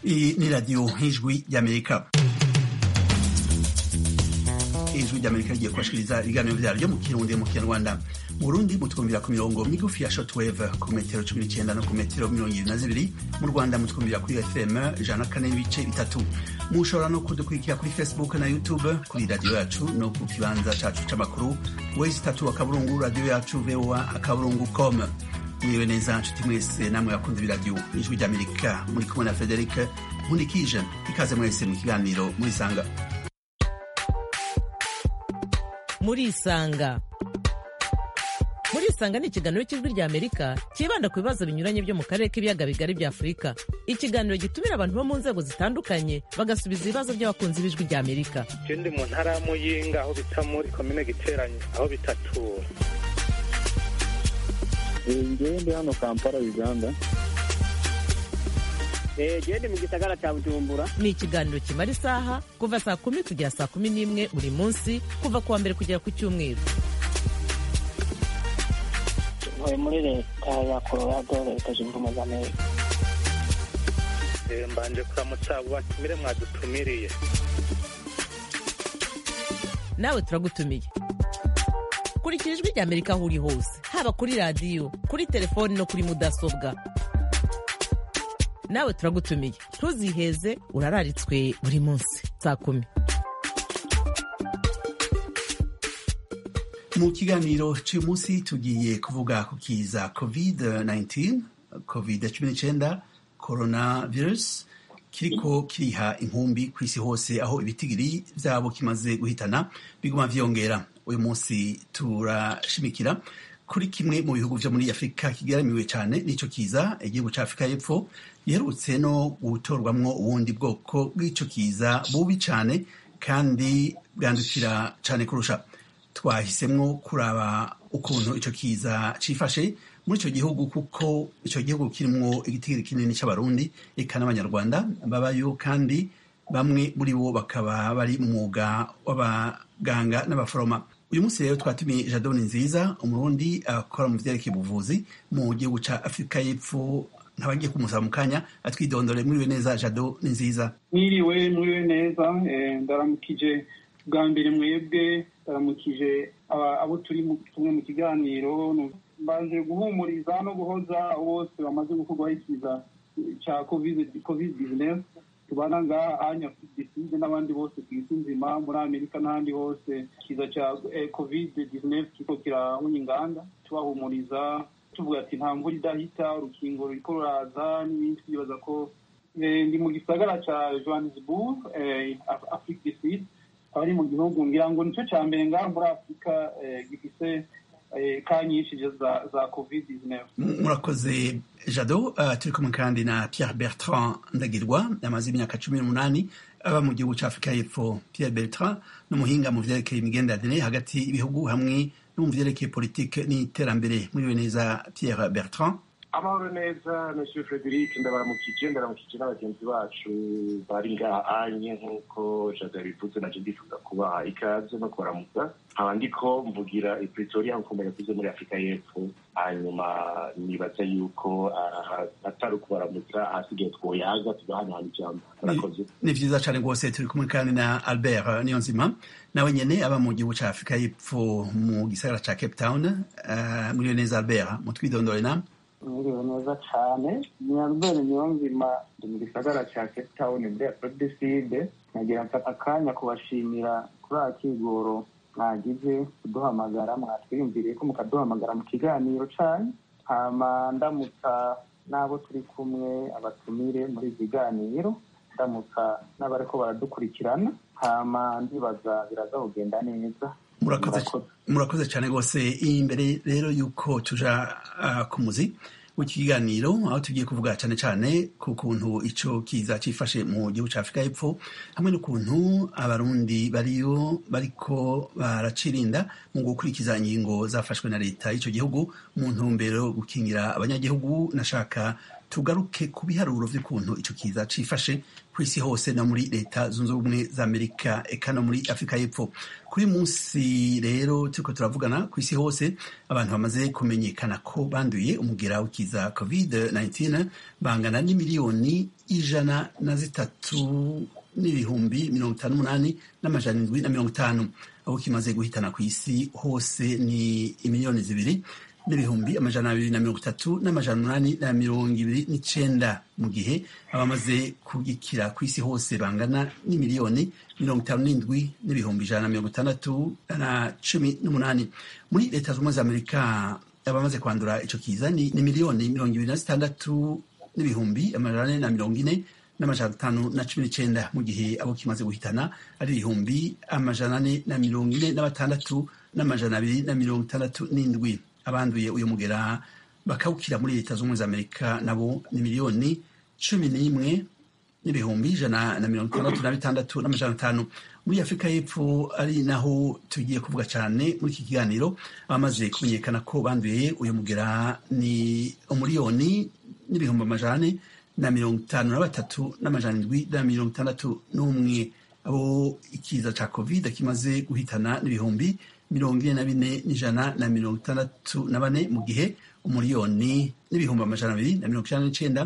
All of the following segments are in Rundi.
Iyi ni radiyo nk'ijwi ry'amerika ijwi ry'amerika rigiye kubashikiriza ibiganiro vyaryo mu kirundi mu kinyarwanda mu burundi mutwumvira ku mirongo migufi ya shortwave ku metero cumi n'icenda no ku metero mirongo ibiri na zibiri mu rwanda mutwumvira kuri fm ijana na kane n'ibice bitatu mushobora no kudukurikira kuri facebook na youtube kuri radiyo yacu no ku kibanza cacu c'amakuru wesi tatu akaburungu radiyo yacu voa akaburungu com mwiriwe neza nshuti mwese namwe bakunze ibiradiyo ijwi ry'amerika muri kumwe na frederic nkunikije ikaze mwese mu kiganiro murisanga murisanga murisanga ni ikiganiro cy'ijwi rya amerika cyibanda ku bibazo binyuranye byo mu karere k'ibiyaga bigari bya afurika ikiganiro gitumira abantu bo mu nzego zitandukanye bagasubiza ibibazo by'abakunzi b'ijwi rya amerika je ndi mu ntara ya muyinga aho bita muri komine giteranye aho bitatura ngewe ndi hano kampala uganda gende mu gisagara cya bujumbura ni ikiganiro kimara isaha kuva saa kumi kugera saa kumi n'imwe buri munsi kuva ku wa mbere kugera ku cyumweru ntuye muri leta ya colorado leta zunze ubumwe za amerika Eh, mbanje kuramutsa abo batumire mwadutumiriye nawe turagutumiye kurikira ijwi rya amerika aho uri hose haba kuri radiyo kuri telefoni no kuri mudasobwa nawe turagutumiye ntuziheze urararitswe buri munsi saa kumi mu kiganiro cy'uyu munsi tugiye kuvuga ku kiza covid-19 covid-19 coronavirus kiriko kiriha inkumbi ku isi hose aho ibitigiri vyabo kimaze guhitana biguma vyongera uyu munsi turashimikira kuri kimwe mu bihugu vyo muri afurika kigaramiwe cyane n'ico kiza igihugu ca afurika y'epfo giherutse no gutorwamwo ubundi bwoko bw'ico kiza bubi cane kandi bwandukira cane kurusha twahisemwo kuraba ukuntu ico kiza cifashe muri ico gihugu kuko ico gihugu kirimwo igitigiri kinini c'abarundi eka n'abanyarwanda babayo kandi bamwe muri bo bakaba bari mu mwuga w'abaganga n'abaforoma uyu munsi rero twatumiye jadoni nziza umurundi akora mu vyerekeye ubuvuzi mu gihugu ca afurika y'epfo nkabagiye kumusaba mu kanya atwidondore mwiriwe neza jado ni nziza mwiriwe mwiriwe neza eh, ndaramukije bwa mbere mwebwe ndaramukije aba- abo turi mu- kumwe mu kiganiro nu- mbanje guhumuriza no guhoza bose bamaze gukorwaho ikiza ca covid covid 19 tubana ngaha anya diside n'abandi bose ku isi nzima muri amerika n'ahandi hose ikiza ca eh, covid 19 kiriko kirahunya inganda tubahumuriza tuvuga ati nta mvura idahita urukingo ruriko ruraza n'ibindi twibaza ko Eh, ndi mu gisagara ca johannesburg eh, Af- afrique du sud akaba ari mu gihugu ngira ngo nicyo ca mbere ngaha muri afurika eh, gifise eh, ka nyinshi za, za covid 19 M- murakoze jado uh, turi kumwe kandi na pierre bertrand ndagirwa amaze imyaka cumi n'umunani aba mu gihugu ca afurika y'epfo pierre bertrand n'umuhinga mu vyerekeye imigenderanire hagati y'ibihugu hamwe no mu vyerekeye politike n'iterambere muriwe neza pierre bertrand amahoro neza monsieur frederic ndabaramukije ndaramukije n'abagenzi bacu bari ngaha anye nk'uko jado yabivuze naje ndifuza kubaha ikaze no kubaramutsa nkaba ndiko mvugira i pretoria nkuko yavuze muri afurika y'epfo hanyuma nibaza yuko ah, atari ukubaramutsa ahasigaye twoyaga tugahanahana ijambo murakoze ni vyiza cane rwose turi kumwe kandi na albert niyonzima nawe nyene aba mu gihugu ca afurika y'epfo mu gisagara ca cape town uh, muriwe neza albert mutwidondore namwe mwiriwe neza cyane nyarubere niyonzima ndi mu gisagara cya cape town muri afurika side nagira mfata akanya kubashimira kuri akigoro mwagize kuduhamagara mwatwiyumviriye ko mukaduhamagara mu kiganiro canyu hama ndamutsa n'abo turi kumwe abatumire muri iki kiganiro ndamutsa n'abariko baradukurikirana hama ndibaza biraza kugenda neza murakoze Murakoze. murakoze cyane rwose imbere rero yuko tuja uh, ku muzi w'iki kiganiro aho tugiye kuvuga cyane cyane ku kuntu ico kiza cifashe mu gihugu ca afurika y'epfo hamwe n'ukuntu abarundi bariyo bariko baracirinda mu gukurikiza ingingo zafashwe na leta y'ico gihugu mu ntumbero yo gukingira abanyagihugu nashaka tugaruke ku biharuro vy'ukuntu ico kiza cifashe ku isi hose no muri leta zunze ubumwe za amerika eka no muri afurika y'epfo kuri munsi rero turiko turavugana ku isi hose abantu bamaze kumenyekana ko banduye umugera w'ikiza covid 19 bangana n'imiliyoni ijana na zitatu n'ibihumbi mirongo itanu n'umunani n'amajana indwi na mirongo itanu abo kimaze guhitana ku isi hose ni imiliyoni zibiri n'ibihumbi amajana abiri na mirongo itatu n'amajana umunani na mirongo ibiri n'icenda mu gihe abamaze kugikira ku isi hose bangana n'imiliyoni mirongo itanu n'indwi n'ibihumbi ijana na mirongo itandatu na cumi n'umunani muri leta zunze ubumwe za amerika abamaze kwandura ico kiza ni, ni miliyoni mirongo ibiri na zitandatu n'ibihumbi amajana ane na mirongo ine n'amajana atanu na cumi n'icenda mu gihe abo kimaze guhitana ari ibihumbi amajana ane na mirongo ine na batandatu n'amajana abiri na mirongo itandatu n'indwi abanduye uyu mugera bakawukira muri leta z'ubumwe za amerika nabo ni miliyoni cumi n'imwe n'ibihumbi ijana na mirongo itandatu na bitandatu n'amajana atanu muri afurika y'epfo ari naho tugiye kuvuga cyane muri iki kiganiro abamaze kumenyekana ko banduye uyu mugera ni umuriyoni n'ibihumbi amajana ane na mirongo itanu na batatu n'amajana indwi na mirongo itandatu n'umwe abo ikiza ca covid kimaze guhitana n'ibihumbi mirongo ine na bine n'ijana na mirongo itandatu na bane mu gihe umuriyoni n'ibihumbi amajana abiri na mirongo icenda n'icenda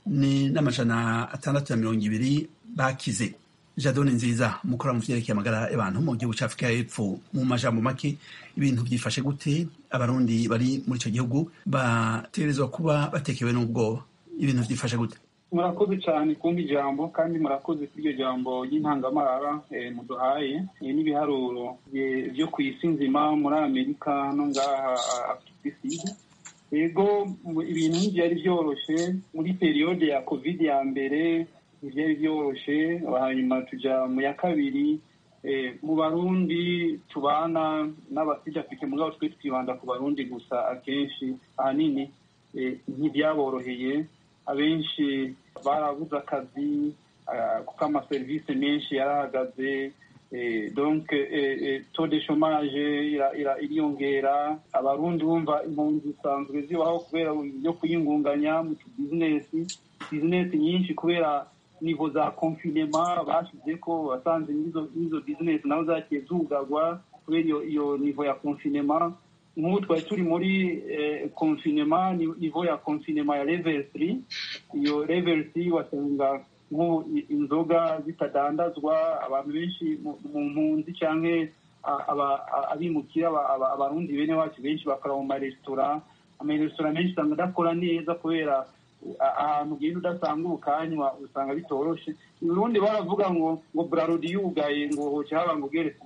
n'amajana atandatu na mirongo ibiri bakize jadone nziza mukora mu vyerekeye amagara y'abantu mu gihugu c'afurika y'epfo mu majambo make ibintu vyifashe gute abarundi bari muri ico gihugu bategerezwa kuba batekewe n'ubwoba ibintu vyifashe gute murakoze cyane kumva ijambo kandi murakoze kuri iryo jambo ry'intangamarara muduhaye n'ibiharuro byo ku isi nzima muri amerika no ngaha afurika isi yego ibintu ntibyari byoroshye muri periyode ya covid ya mbere ntibyari byoroshye hanyuma tujya mu ya kabiri mu barundi tubana n'abasida afurika mugabo twe twibanda ku barundi gusa akenshi ahanini ntibyaboroheye abenshi barabuze akazi kuko amaserivisi menshi yarahagaze donc to de chomage iriyongera abarundi bumva impunzi zisanzwe zibaho kubera byo kuyingunganya mu tubizinesi bizinesi nyinshi kubera nivo za confinema bashize ko basanze n'izo bizinesi nazo zagiye zugagwa kubera iyo nivo ya confinema nk'ubu twari turi muri confinema nivo ya confinema ya level 3 iyo level 3 wasanga nk'ubu inzoga zitadandazwa abantu benshi mu mpunzi cyangwa abimukira abarundi bene wacu benshi bakora mu maresitora amaresitora menshi usanga adakora neza kubera ahantu ugenda udasanga ubukanywa usanga bitoroshe urundi baravuga ngo ngo burarudi yugaye ngo hoce haba ngo ugeretse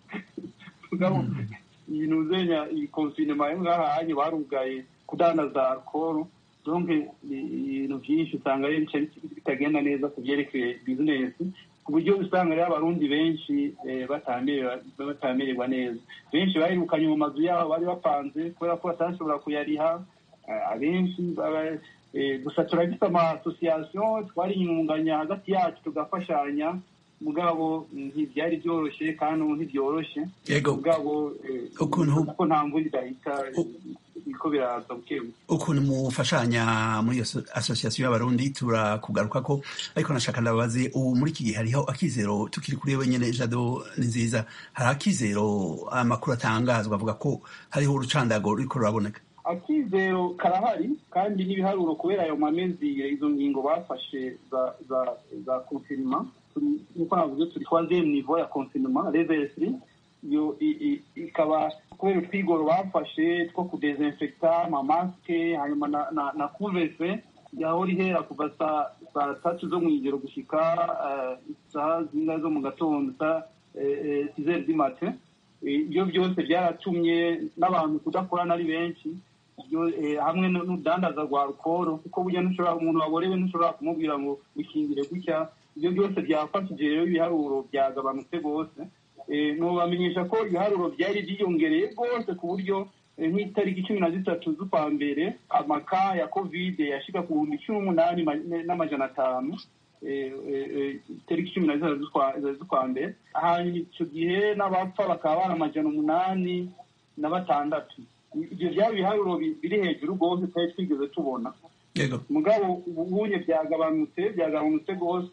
ibintu uzenya iyi konfinema yo ngaha hanye barugaye kudandaza alcohol donc ibintu byinshi usanga rero bitagenda neza ku byerekeye bizinesi ku buryo usanga rero abarundi benshi batamererwa neza benshi bahirukanye mu mazu yabo bari bapanze kubera ko batashobora kuyariha abenshi gusa turafite ama association twariyunganya hagati yacu tugafashanya mugabo ntibyari byoroshye kandi ubu ntibyoroshye mugabo kuko nta mvura idahita biko biraza buke ukuntu mufashanya muri iyo association y'abarundi turakugaruka ko ariko nashaka ndababaze ubu muri iki gihe hariho akizero tukiri kuri wenyine jado ni nziza hari akizero amakuru atangazwa avuga ko hariho urucandago ruriko ruraboneka akizero karahari kandi n'ibiharuro kubera ayo mamezi izo ngingo bafashe za za za konfirima nkuko navuze turi troisième niveau ya confinement level 3 iyo ikaba kubera utwigoro bafashe two kudesinfecta amamasike hanyuma na na, na kuvese yahora ihera kuva saa saa tatu zo mw'ijoro gushika isaha zingahe zo mu gatondo saa sizeri di mate ibyo byose byaratumye n'abantu kudakorana ari benshi hamwe n'udandaza rwa alukoro kuko burya ntushobora umuntu waborewe ntushobora kumubwira ngo wikingire gutya ibyo byose byafashije rero ibiharuro byagabanutse rwose nubamenyesha ko ibiharuro byari byiyongereye rwose ku buryo nk'itariki cumi na zitatu z'ukwa mbere amaka ya kovide yashika ku bihumbi cumi n'umunani n'amajana atanu itariki cumi na zitatu z'ukwa mbere hanyuma icyo gihe n'abapfa bakaba bari amajana umunani na batandatu ibyo byaba ibiharuro biri hejuru rwose tutari twigeze tubona mugabo ubunye byagabanutse byagabanutse rwose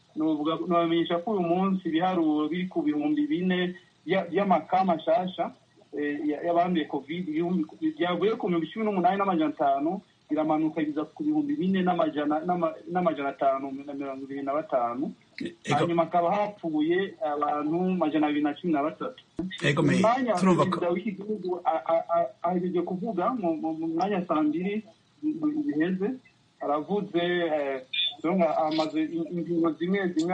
nabamenyesha ko uyu munsi ibiharuro biri ku bihumbi bine by'amaka mashasha y'abanduye covid byavuye ku bihumbi cumi n'umunani n'amajana atanu biramanuka biza ku bihumbi bine n'amajana atanu na mirongo ibiri na batanu hanyuma hakaba hapfuye abantu majana abiri na cumi na batatu umwanya perezida w'iki gihugu ahejeje kuvuga mu mwanya saa mbiri biheze aravuze amaze ingingo zimwe zimwe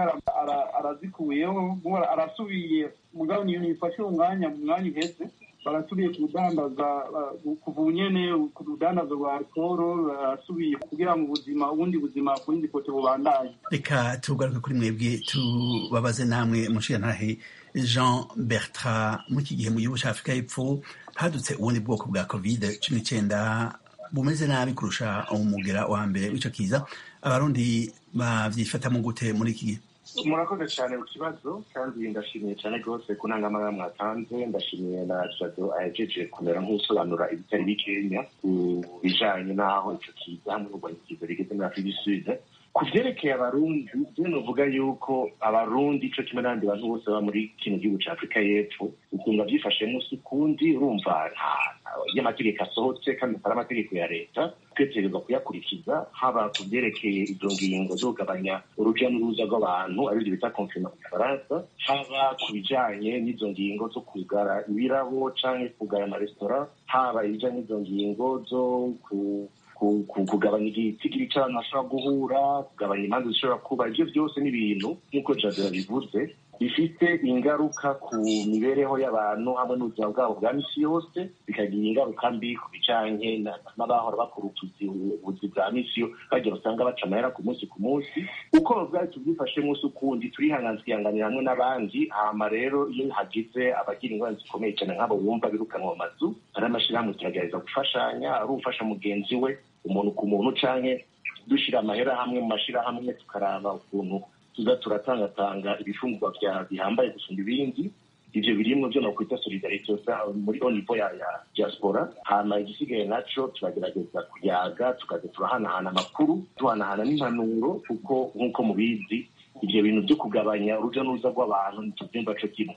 arazikuyeho arasubiye mugabo niyo yifashe umwanya mu mwanya uheze barasubiye kudandaza kuva ubunyene ku rudandazo rwa alcohol barasubiye kugira ngo ubuzima ubundi buzima ku yindi kote bubandaye reka tugaruke kuri mwebwe tubabaze namwe mushirantahe jean bertrand muri iki gihe mu gihugu cya afurika y'epfo hadutse ubundi bwoko bwa covid cumi n'icyenda bumeze nabi kurusha umugera wa mbere w'icyo kiza abarundi babyifatamo gute muri iki gihe murakoze cyane ku kibazo kandi ndashimiye cyane rwose ku ntangamara mwatanze ndashimiye na jado ahejeje kumera nk'usobanura ibitari bikenya ku bijanye n'aho ico kiza hamwe n'urwanya ikiza rigeze muri afurika isubize ku vyerekeye abarundi je novuga yuko abarundi ico kimwe n'abandi bantu bose baba muri kino gihugu ca afurika y'epfo ukunga vyifashe musi ukundi urumva iyo amategeko asohotse kandi atari amategeko ya leta twetegerezwa kuyakurikiza haba ku vyerekeye izo ngingo zo kugabanya uruja n'uruza rw'abantu arivyo bita konfina mu gifaransa haba ku bijanye n'izo ngingo zo kugara ibirabo canke kugara amaresitora haba ibijanye n'izo ngingo zo ku kugabanya igitigiri cy'abantu bashobora guhura kugabanya imanza zishobora kuba ibyo byose ni ibintu nk'uko jadera bivuze bifite ingaruka ku mibereho y'abantu hamwe n'ubuzima bwabo bwa misi yose bikagira ingaruka mbi ku bijanye n'abahora bakora ubuzi bwa misi yo bagira usanga baca amahera ku munsi ku munsi uko bwari tubyifashe munsi ukundi turihangana tukihanganira hamwe n'abandi hama rero iyo hagize abagira ingorane zikomeye cyane nk'abo bumva birukanwa mu mazu hari amashyirahamwe turagerageza gufashanya ari ufasha mugenzi we umuntu ku muntu canke dushyira amahera hamwe mu mashyirahamwe tukaraba ukuntu tuza turatangatanga ibifungurwa bya bihambaye gusumba ibindi ivyo birimwo vyo nokwita solidarite muri au niveau ya ya diaspora hama igisigaye naco turagerageza kuyaga tukaza turahanahana amakuru tuhanahana n'impanuro kuko nk'uko mubizi ivyo bintu vyo kugabanya uruja n'uruza rw'abantu ntituvyumva co kimwe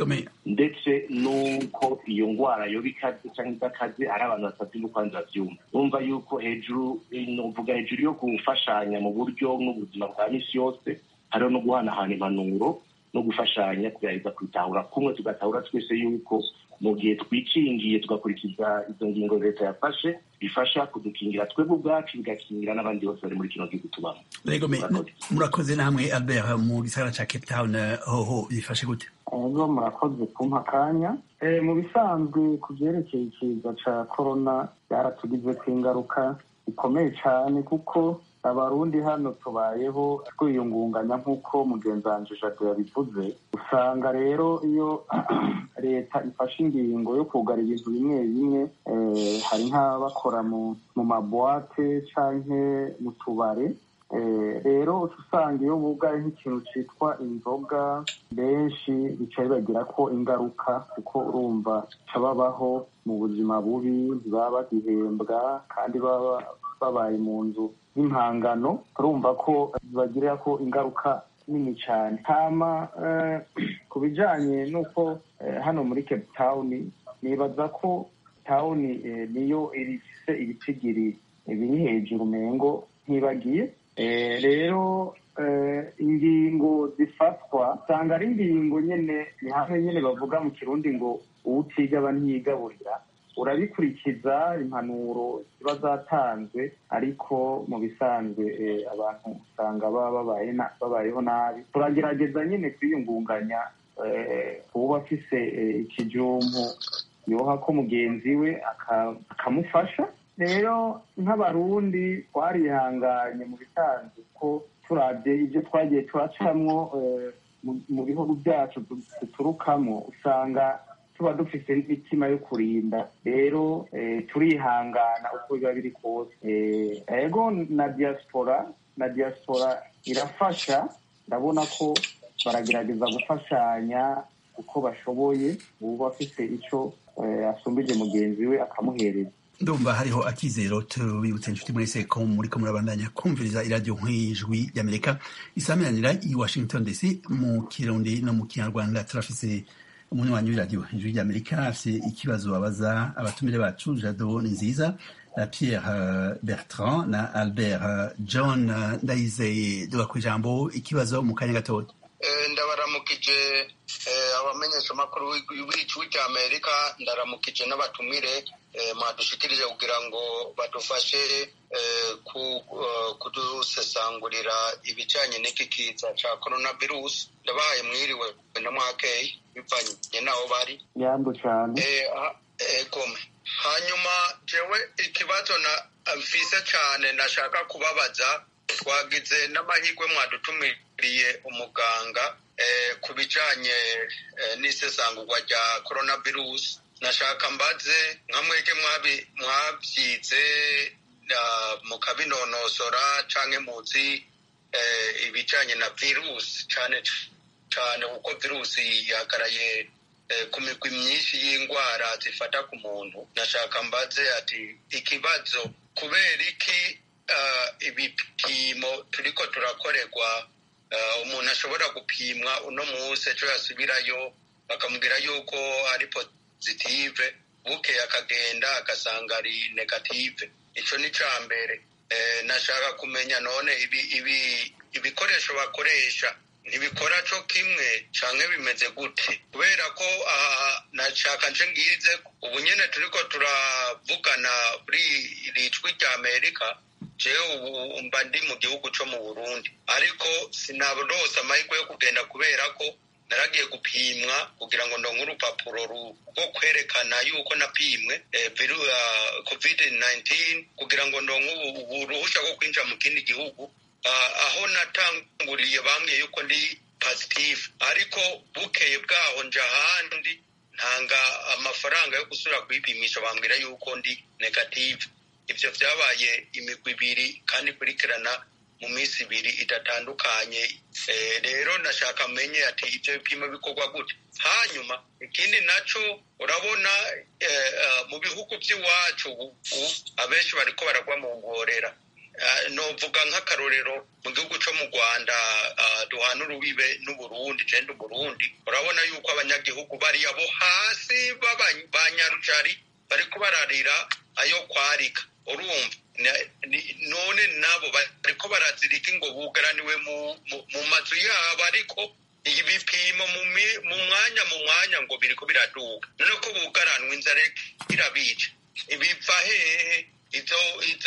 ndetse n'uko iyo ngwara yoba ikaze cyangwa idakaze ari abantu batatu n'ukwanza bavyumva urumva yuko hejuru novuga hejuru yo gufashanya mu buryo n'ubuzima bwa misi yose hariho no guhanahana impanuro no gufashanya kugerageza kwitahura kumwe tugatahura twese yuko mu gihe twikingiye tugakurikiza izo ngingo leta yafashe bifasha kudukingira twebwe ubwacu bigakingira n'abandi bose bari muri kino gihugu tubamo murakoze namwe albert mu gisagara ca cape town hoho bifashe gute ego murakoze kumpa akanya mu bisanzwe ku byerekeye ikiza ca korona byaratugizeko ingaruka bikomeye cyane kuko abarundi hano tubayeho twiyungunganya nk'uko mugenzi wanje jado yabivuze usanga rero iyo leta ifashe ingingo yo kugara ibintu bimwe bimwe hari nk'abakora mu mabwate canke mu tubare rero usanga iyo bugaye nk'ikintu cyitwa inzoga benshi bica bibagira ko ingaruka kuko urumva babaho mu buzima bubi ntibaba bagihembwa kandi baba babaye mu nzu y'impangano urumva ko bibagirira ko ingaruka nini cyane hama ku bijyanye n'uko hano muri cape town nibaza ko town niyo ifise ibitigiri biri hejuru mengo ntibagiye rero ingingo zifatwa usanga ari ingingo nyine ni hamwe nyine bavuga mu kirundi ngo uwutigaba ntiyigaburira urabikurikiza impanuro ziba zatanzwe ariko mu bisanzwe abantu usanga baba babayeho nabi turagerageza nyine kwiyungunganya kuba afise ikijumpu yoha ko mugenzi we akamufasha rero nk'abarundi twarihanganye mu bisanzwe ko turabye ibyo twagiye turacamwo mu bihugu byacu duturukamo usanga tuba dufite n'imitima yo kurinda rero turihangana uko biba biri kose ego na diaspora na diaspora irafasha ndabona ko baragerageza gufashanya uko bashoboye uba afite icyo asumbije mugenzi we akamuhereza ndumva hariho akizero tubibutse inshuti mwese ko muriko murabandanya kumviriza iradiyo nk'ijwi ry'amerika isameranira i washington dc mu kirundi no mu kinyarwanda turafise umunywanyi w'iradiyo ijwi ry'amerika afise ikibazo babaza abatumire bacu jado ni nziza na pierre bertrand na albert john ndayizeye duga ku ijambo ikibazo mu kanya gatoya ndabaramukije abamenyeshamakuru w'ijwi ry'amerika ndaramukije n'abatumire mwadushikirije kugira ngo badufashe kudusesangurira ibijyanye n'iki kiza cya korona virusi ndabahaye mwiriwe na mwakeye bivanye n'aho bari yambu cyane egome hanyuma jewe ikibazo na mfise cyane nashaka kubabaza twagize n'amahirwe mwadutumiriye umuganga ku bijyanye n'isesangurwa rya korona virusi nashaka mbaze nka mwege mwabyize mukabinonosora cyangwa muzi ibijyanye na virusi cyane cyane kuko virusi yagaraye ku migwi myinshi y'indwara zifata ku muntu nashaka mbaze ati ikibazo kubera iki ibipimo turiko turakorerwa umuntu ashobora gupimwa uno munsi ejo yasubirayo bakamubwira yuko ari positive bukeye akagenda agasanga ari negative icyo ni icya mbere nashaka kumenya none ibikoresho bakoresha ntibikora cyo kimwe cyangwa bimeze gute kubera ko aha nashaka nce ngize ubu nyine turi ko turavugana kuri iri jwi rya amerika jewe ubu mba ndi mu gihugu cyo mu burundi ariko sinabarose amahirwe yo kugenda kubera ko naragiye gupimwa kugira ngo ndonke urupapuro rwo kwerekana yuko napimwe covid 19 kugira ngo ndonke uruhushya rwo kwinjira mu kindi gihugu aho natanguriye bambwiye yuko ndi positive ariko bukeye bwaho nje ahandi ntanga amafaranga yo gusubira kwipimisha bambwira yuko ndi negative ibyo byabaye imigwi ibiri kandi ikurikirana mu minsi ibiri idatandukanye rero nashaka amenye ati ibyo bipimo bikorwa gute hanyuma ikindi nacyo urabona mu bihugu by'iwacu abenshi bariko baragwa mu ngorera novuga nk'akarorero mu gihugu cyo mu rwanda duhana urubibe n'uburundi genda uburundi urabona yuko abanyagihugu bari abo hasi ba nyarucari bariko bararira ayo kwarika urumva none nabo bariko barazirika ngo bugaraniwe mu mazu yabo ariko ibipimo mu mwanya mu mwanya ngo biriko biraduga none ko bugaranwa inzara irabica ibiva hehe ivyo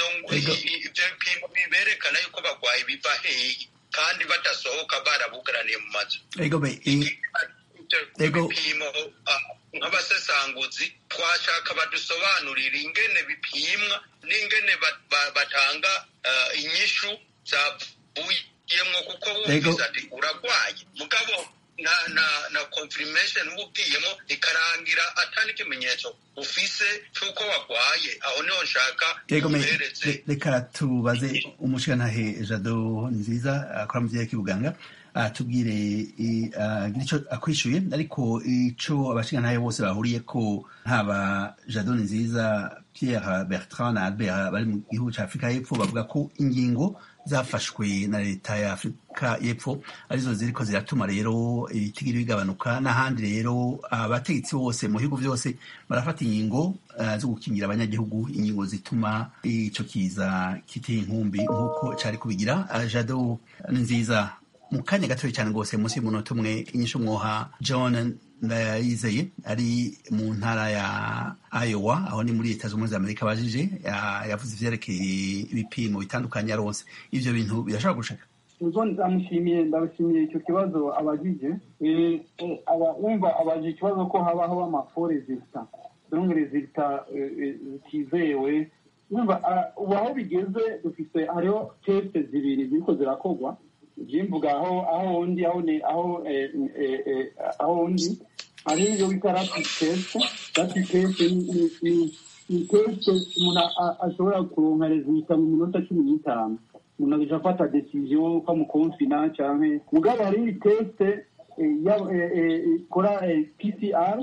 bipimo biberekana yuko bagwaye biva hehe kandi badasohoka barabugaraniye mu mazu bipimo nk'abasesanguzi twashaka badusobanurira ingene bipimwa n'ingene batanga inyishu zavuyemwo kuko wumvise ati uragwaye mugabo na na na confirmation ubugiyemo ikarangira atari ikimenyetso ufise cy'uko wagwaye aho niho nshaka reka tubaze umushirantahe jado nziza akora mu gihe k'ubuganga atubwire agira icyo akwishyuye ariko icyo abashingantahe bose bahuriye ko haba jado nziza pierre bertrand na albert bari mu gihugu cya afurika y'epfo bavuga ko ingingo zafashwe na leta ya afurika y'epfo arizo ziriko ziratuma rero ibitigiri bigabanuka n'ahandi rero abategetsi bose mu bihugu byose barafata ingingo zo gukingira abanyagihugu ingingo zituma ico kiza kiteye inkumbi nk'uko cari kubigira jado nziza mu kanya gatoya cyane rwose munsi y'umunota umwe inyishu mwoha john ndayizeye ari mu ntara ya Iowa aho ni muri leta z'ubumwe za amerika bajije yavuze ivyerekeye ibipimo bitandukanye aronse ivyo bintu birashobora gushaka ubwo ndamushimiye ndabashimiye icyo kibazo abajije wumva abajije ikibazo ko habaho amafo rezilita donc rezilita zitizewe wumva ubu aho bigeze dufite hariho teste zibiri ziriko zirakorwa jimvuga aho aho undi aho ni aho aho undi hari ibyo bita rapid test rapid test ni test umuntu ashobora kuronka resulta mu minota cumi n'itanu umuntu agaca afata decision ko amukonfina canke mugabo hari iyi test ikora pcr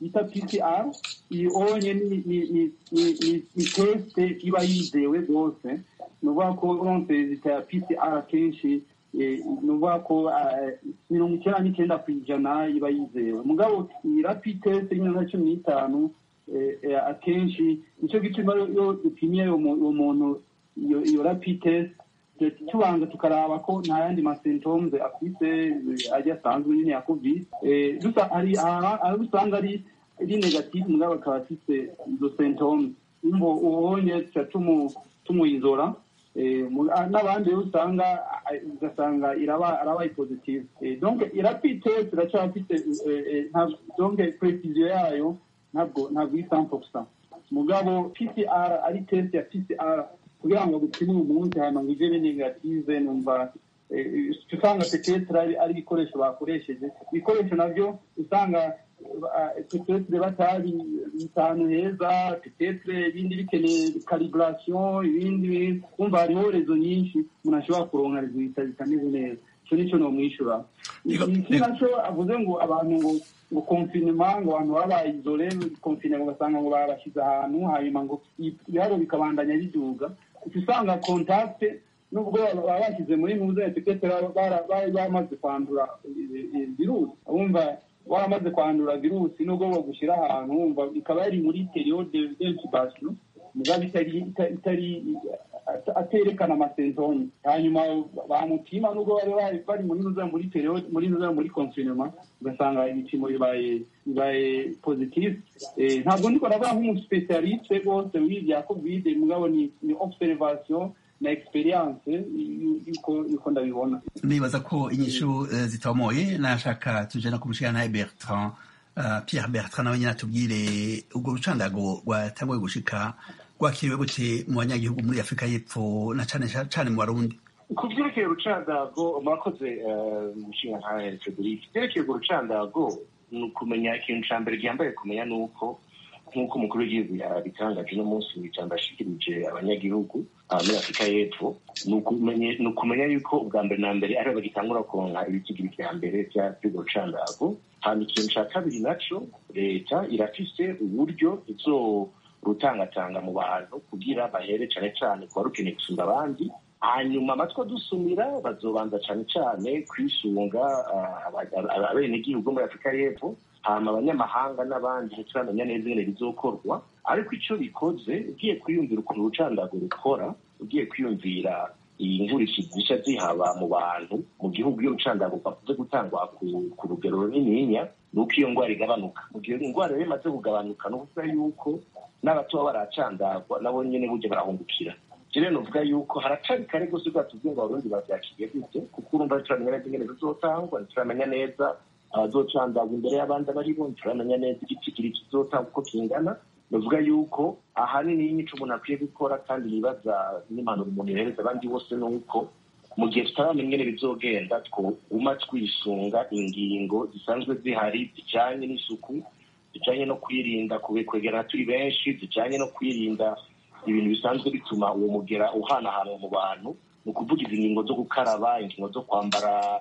bita pcr iyi onye ni ni- ni- ni- ni- ni tesite iba yizewe rwose ni ukuvuga ko uronse rezita ya pcr akenshi eh, ni ukuvuga ko eh, mirongo icyenda n'icyenda ku ijana iba yizewe mugabo iyi rapid test y'imyaka cumi n'itanu eh, eh, akenshi nicyo gituma iyo dupimye uwo mu- uwo muntu iyo iyo rapid test tubanza tukaraba ko nta yandi masymptoms afite eh, ajya asanzwe nyine ya covid Eh, dusa hari aha- aho usanga ari ari negative mugabo akaba afite izo symptoms imvo ubonye tuca tumu- tumuyizora Eh, mu- ah, n'abandi rero usanga ah, ugasanga iraba arabaye positive Eh, donc irapid test iracyafite eh, eh, nta- donc precision yayo ntabwo ntabwo iri 100% mugabo pcr ari test ya pcr kugira ngo gupime uyu munsi hanyuma ngo ije be negative numva eh, usanga petetre ari ari ibikoresho bakoresheje ibikoresho navyo usanga eh, petetre batari bitanu heza petetre ibindi bikeneye calibration ibindi umva hariho rezo nyinshi umuntu ashobora kuronka resultat zitameze neza ico nico nomwishura Yego, iki yego. naco avuze ngo abantu ngo ngo confinement ngo abantu baba bayizole confinement ugasanga ngo babashyize ahantu hanyuma ngo ibiharo bikabandanya biduga uca usanga contact nubwo baba bashyize muri muze etikete bari bamaze kwandura eh, eh, virusi wumva waramaze kwandura virusi nubwo bagushyira ahantu wumva ikaba yari muri periode d'incubation mugabo itari ita- itari at- aterekana amasentoni hanyuma bamutima nubwo bari bari- bari muri nuza muri periode muri nuza muri confinement ugasanga ibipimo bibaye bibaye positive Eh, ntabwo ndiko ndavuga nk'umuspecialiste rwose w'ibya covid mugabo ni ni observation na experience y- yuko yuko ndabibona nibaza ko inyishu eh, zitomoye nashaka tuje no kumushikana Bertrand uh, Pierre Bertrand nawe nyine atubwire ubwo rucandago rwatanguye gushika rwakiriwe gute mu banyagihugu muri Afurika y'Epfo na cane cane mu Barundi ku byerekeye urucandago murakoze eh, umushinga nka frederic byerekeye urwo rucandago ni ukumenya ikintu cya mbere ryambaye kumenya ni uko nk'uko umukuru w'igihugu yabitangaje uno munsi mu ijambo yashikirije abanyagihugu ah, muri afurika y'epfo ni ukumenye- ni ukumenya yuko ubwa mbere na mbere ariho bagitangura kuronka ibitigiri vya mbere vya- vy'urwo rucandago hanyuma ikintu ca kabiri naco leta irafise uburyo izorutangatanga mu bantu kugira bahere cane cane kuba rukeneye gusumba abandi hanyuma amatwi adusumira bazobanza cane cane kwisunga ah, aba- aba- abenegihugu muri afurika y'epfo hama abanyamahanga n'abandi ntituramenya neza ingene bizokorwa ariko ico bikoze ugiye kwiyumvira ukuntu urucandago rukora ugiye kwiyumvira ingurishi zisha zihaba mu bantu mu gihugu iyo urucandago rwakunze gutangwa ku, ku rugero runininya ni uko iyo ndwara igabanuka mu gihe indwara rero imaze kugabanuka ni ukuvuga yuko n'abato baba baracandagwa nabo nyene burya barahungukira rero nuvuga yuko haracari kare rwose rwatubwiye ngo abarundi bavyakiriye gute kuko urumva ntituramenya neza ingene bizotangwa ntituramenya neza abazocandagwa imbere y'abandi abari bo ntituramenya neza igitigiri kizotangwa uko kingana bavuga yuko ahanini y'imico umuntu akwiye gukora kandi yibaza n'impanuro umuntu yohereza abandi bose ni uko mu gihe tutaramenya ingene bizogenda twoguma twisunga ingingo zisanzwe zihari zijanye n'isuku zijanye no kwirinda kube- kwegerana turi benshi zijanye no kwirinda ibintu bisanzwe bituma uwo mugera uhanahanwa mu bantu ni ukuvuga izi ngingo zo gukaraba ingingo zo kwambara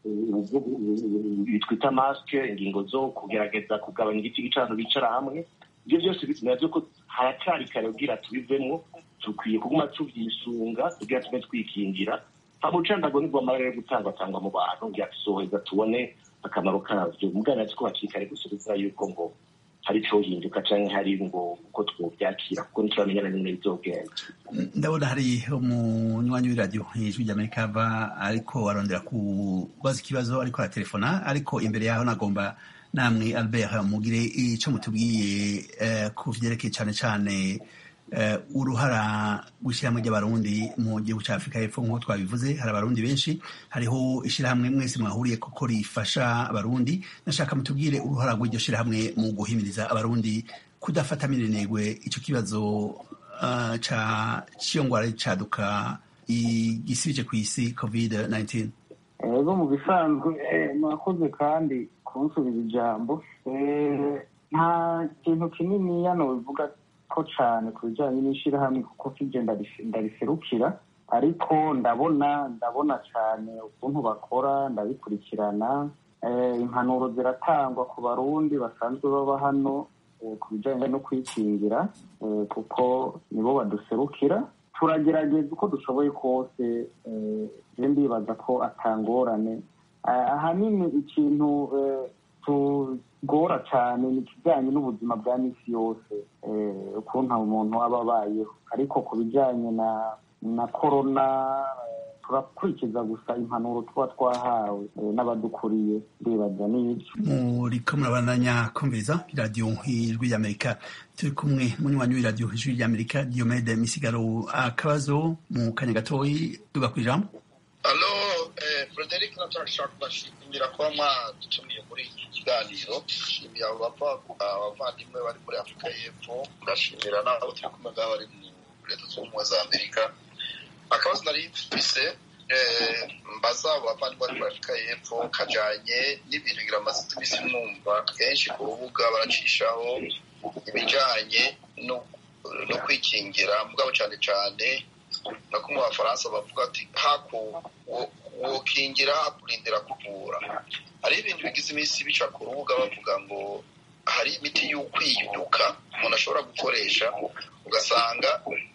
bitwita masike ingingo zo kugerageza kugabanya igiti cy'abantu bicara hamwe ibyo byose nabyo ko haracari kare kugira tubivemo dukwiye kuguma tuvyisunga kugira tume twikingira hama urucandago nibwo amara yo gutangwatangwa mu bantu kugira tusoheza tubone akamaro kavyo mugana ko hakiri kare gusa kuvuga yuko ngo hari icohinduka canke hari ngo uko twovyakira kuko ntituramenya na nyine bizogenda ndabona hari umunywanyi w'iradiyo ijwi ry'amerika ava ariko arondera kubaza ikibazo ariko aratelefona ariko imbere yaho nagomba namwe albert mugire ico mutubwiye eh, ku vyerekeye cane cane eh, uruhara rw'ishyirahamwe ry'abarundi mu gihugu ca afurika y'epfo nk'uko twabivuze hari abarundi benshi hariho ishyirahamwe mwese mwahuriye koko rifasha abarundi nashaka mutubwire uruhara rw'iryo shyirahamwe mu guhimiriza abarundi kudafata minenegwe ico kibazo uh, ca ciyo ngwara caduka igisibije ku isi covid 19 ego mu bisanzwe eh, mwakoze kandi kunsubiza ijambo Eh, nta kintu kinini yano bivuga ko cane ku bijanye n'ishirahamwe kuko kije ndarife- ndariserukira ariko ndabona ndabona cane ukuntu bakora ndabikurikirana impanuro ziratangwa ku barundi basanzwe baba hano ku bijyanye no kwikingira kuko nibo baduserukira turagerageza uko dushoboye kose rero ndibaza ko atangorane ahanini ikintu tugora cyane ni ikijyanye n'ubuzima bwa minsi yose ukuntu umuntu aba abayeho ariko ku bijyanye na na korona turakurikiza gusa impanuro tuba twahawe n'abadukuriye ndibaza n'ibyo muriko murabandanya kumviriza iradiyo ijwi ry'amerika turi kumwe munywanyi w'iradiyo ijwi ry'amerika diomede misigaro akabazo mu kanya gatoyi tuga ku ijambo alo frederic natashaka kubashimira kuba mwadutumiye muri iki kiganiro shimira abo abavandimwe bari muri afurika y'epfo ngashimira n'abo turi kumwe ngaho bari mu leta zunze ubumwe za amerika akabazo nari mfise mbaza abo bavandimwe bari muri afurika y'epfo kajanye n'ibintu ngira amaze iminsi mwumva kenshi ku rubuga baracishaho ibijanye no kwikingira mugabo cyane cyane no kumwe abafaransa bavuga ati haku wokingira hakurindira kuvura hari ibintu bigize iminsi bica ku rubuga bavuga ngo hari imiti y'ukwiyuka umuntu ashobora gukoresha ugasanga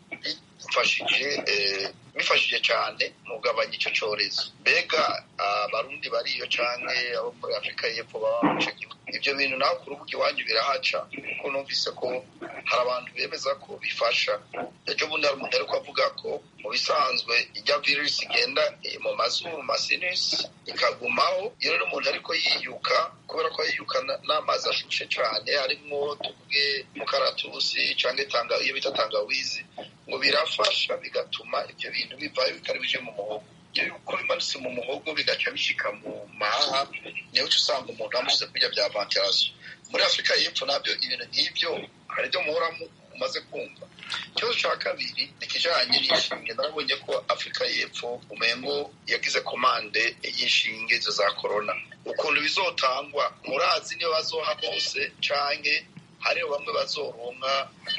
bifashije bifashije cyane mu kugabanya icyo cyorezo mbega abarundi bariyo cyane abo muri afurika y'epfo baba mu icyo gihugu ibyo bintu nawe ku rubuga iwanyu birahaca kuko numvise ko hari abantu bemeza ko bifasha ejo bundi hari umuntu ariko avuga ko mu bisanzwe ijya virusi igenda mu mazuru masinisi ikagumaho iyo rero umuntu ariko yiyuka kubera ko yiyuka n'amazi ashushe cyane harimo tuvuge mukaratusi cyangwa iyo bita tangawizi ngo birafasha bigatuma ibyo bintu bivayo bitari bije mu muhogo iyo uko bimanutse mu muhogo bigaca bishika mu mahaha niyo uca usanga umuntu amushyize kurya bya ventilation muri afurika y'epfo nabyo ibintu nk'ibyo hari ibyo muhora umaze kumva ikibazo cya kabiri ni ikijanye n'inshinge narabonye ko afurika y'epfo umengo yagize komande y'inshinge izo za korona ukuntu bizotangwa murazi niyo bazoha bose canke hariho bamwe bazoronka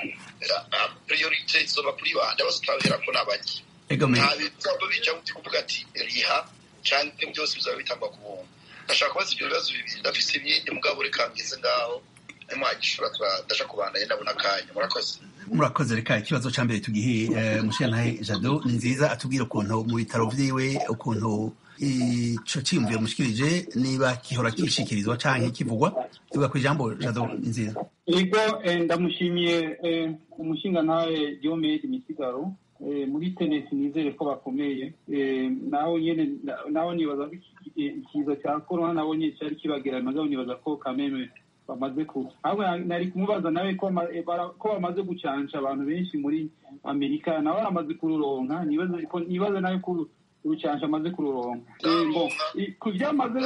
priorite izoba kuri bande bose utabiherako n'abaki nta bizaba bija uti kuvuga ati riha canke byose bizaba bitangwa ku buntu ndashaka kubaza ibyo bibazo bibiri ndafise ibindi mugabo reka ngeze ngaho nimwagishura ndashaka kubandanya ndabona akanya murakoze murakoze reka ikibazo cya mbere tugihe mushiyantahe jado ni nziza atubwira ukuntu mu bitaro vyiwe ukuntu ico ciyumviro mushikirije niba gihora kishikirizwa canke kivugwa tuvuga ku ijambo jado ni nziza yego ndamushimiye umushingantahe diomede misigaro muri tenesi nizere ko bakomeye naho nyene naho nibaza ikiza cya korona nabo nyene cyari kibagera nagabo nibaza ko kameme bamaze ku ahubwo nari kumubaza nawe ko bamaze gucansha abantu benshi muri amerika nawe aramaze kururonka nibaze nawe ko urucansha amaze kururonka ku byamaze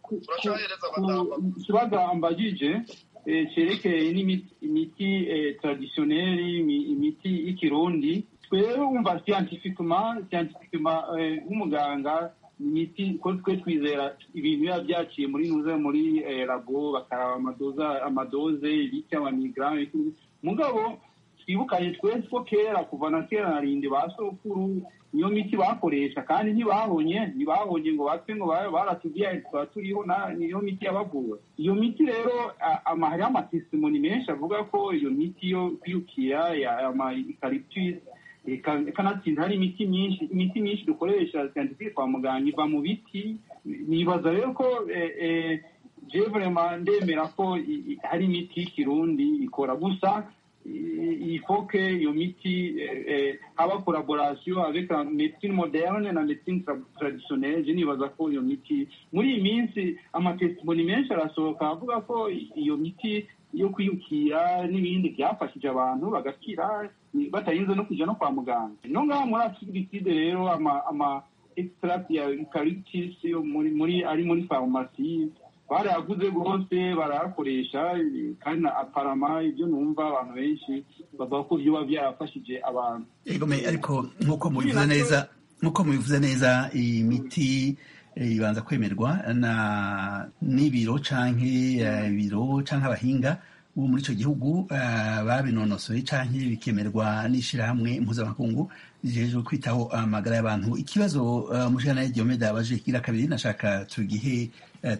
ikibazo ambagije cerekeye n'imiti traditionnelle imiti y'ikirundi twebwe wumva scientifiquement scientifiquement nk'umuganga imiti ko twe twizera ibintu biba byaciye muri nuze muri labo bakaraba amadoza amadoze ibiti amamigaramu mugabo twibukanye twese ko kera kuva na kera na rindi ba sokuru niyo miti bakoresha kandi ntibabonye ntibabonye ngo bapfe ngo baratubwiye tuba turiho niyo miti yabavura iyo miti rero hariho amatesimoni menshi avuga ko iyo miti yo kwiyukira ama eucalyptus kanatsinda hari imiti myinshi imiti myinshi dukoresha scientifique kwa muganga iva mu biti nibaza rero ko je vraiment ndemera ko hari imiti y'ikirundi ikora gusa il faut que iyo miti haba collaboration avec la médecine moderne na médecine traditionnelle je nibaza ko iyo miti muri iyi minsi amatestimoni menshi arasohoka avuga ko iyo miti yo kwiyukira n'ibindi byafashije abantu bagakira batarinze no kujya no kwa muganga no ngaha muri afurikide rero ama ama extract ya eucalyptus muri muri ari muri farumasi barayaguze rwose barayakoresha kandi aparama ibyo numva abantu benshi bavuga ko byoba byarafashije abantu egome ariko nk'uko mubivuze neza nk'uko mubivuze neza iyi miti ibanza kwemerwa na n'ibiro canke ibiro canke abahinga ubu muri icyo gihugu babinonosoye cyangwa bikemerwa n'ishyirahamwe mpuzamakungu rijejwe kwitaho amagara y'abantu ikibazo umushana Diomede yabaje kira kabiri nashaka tugihe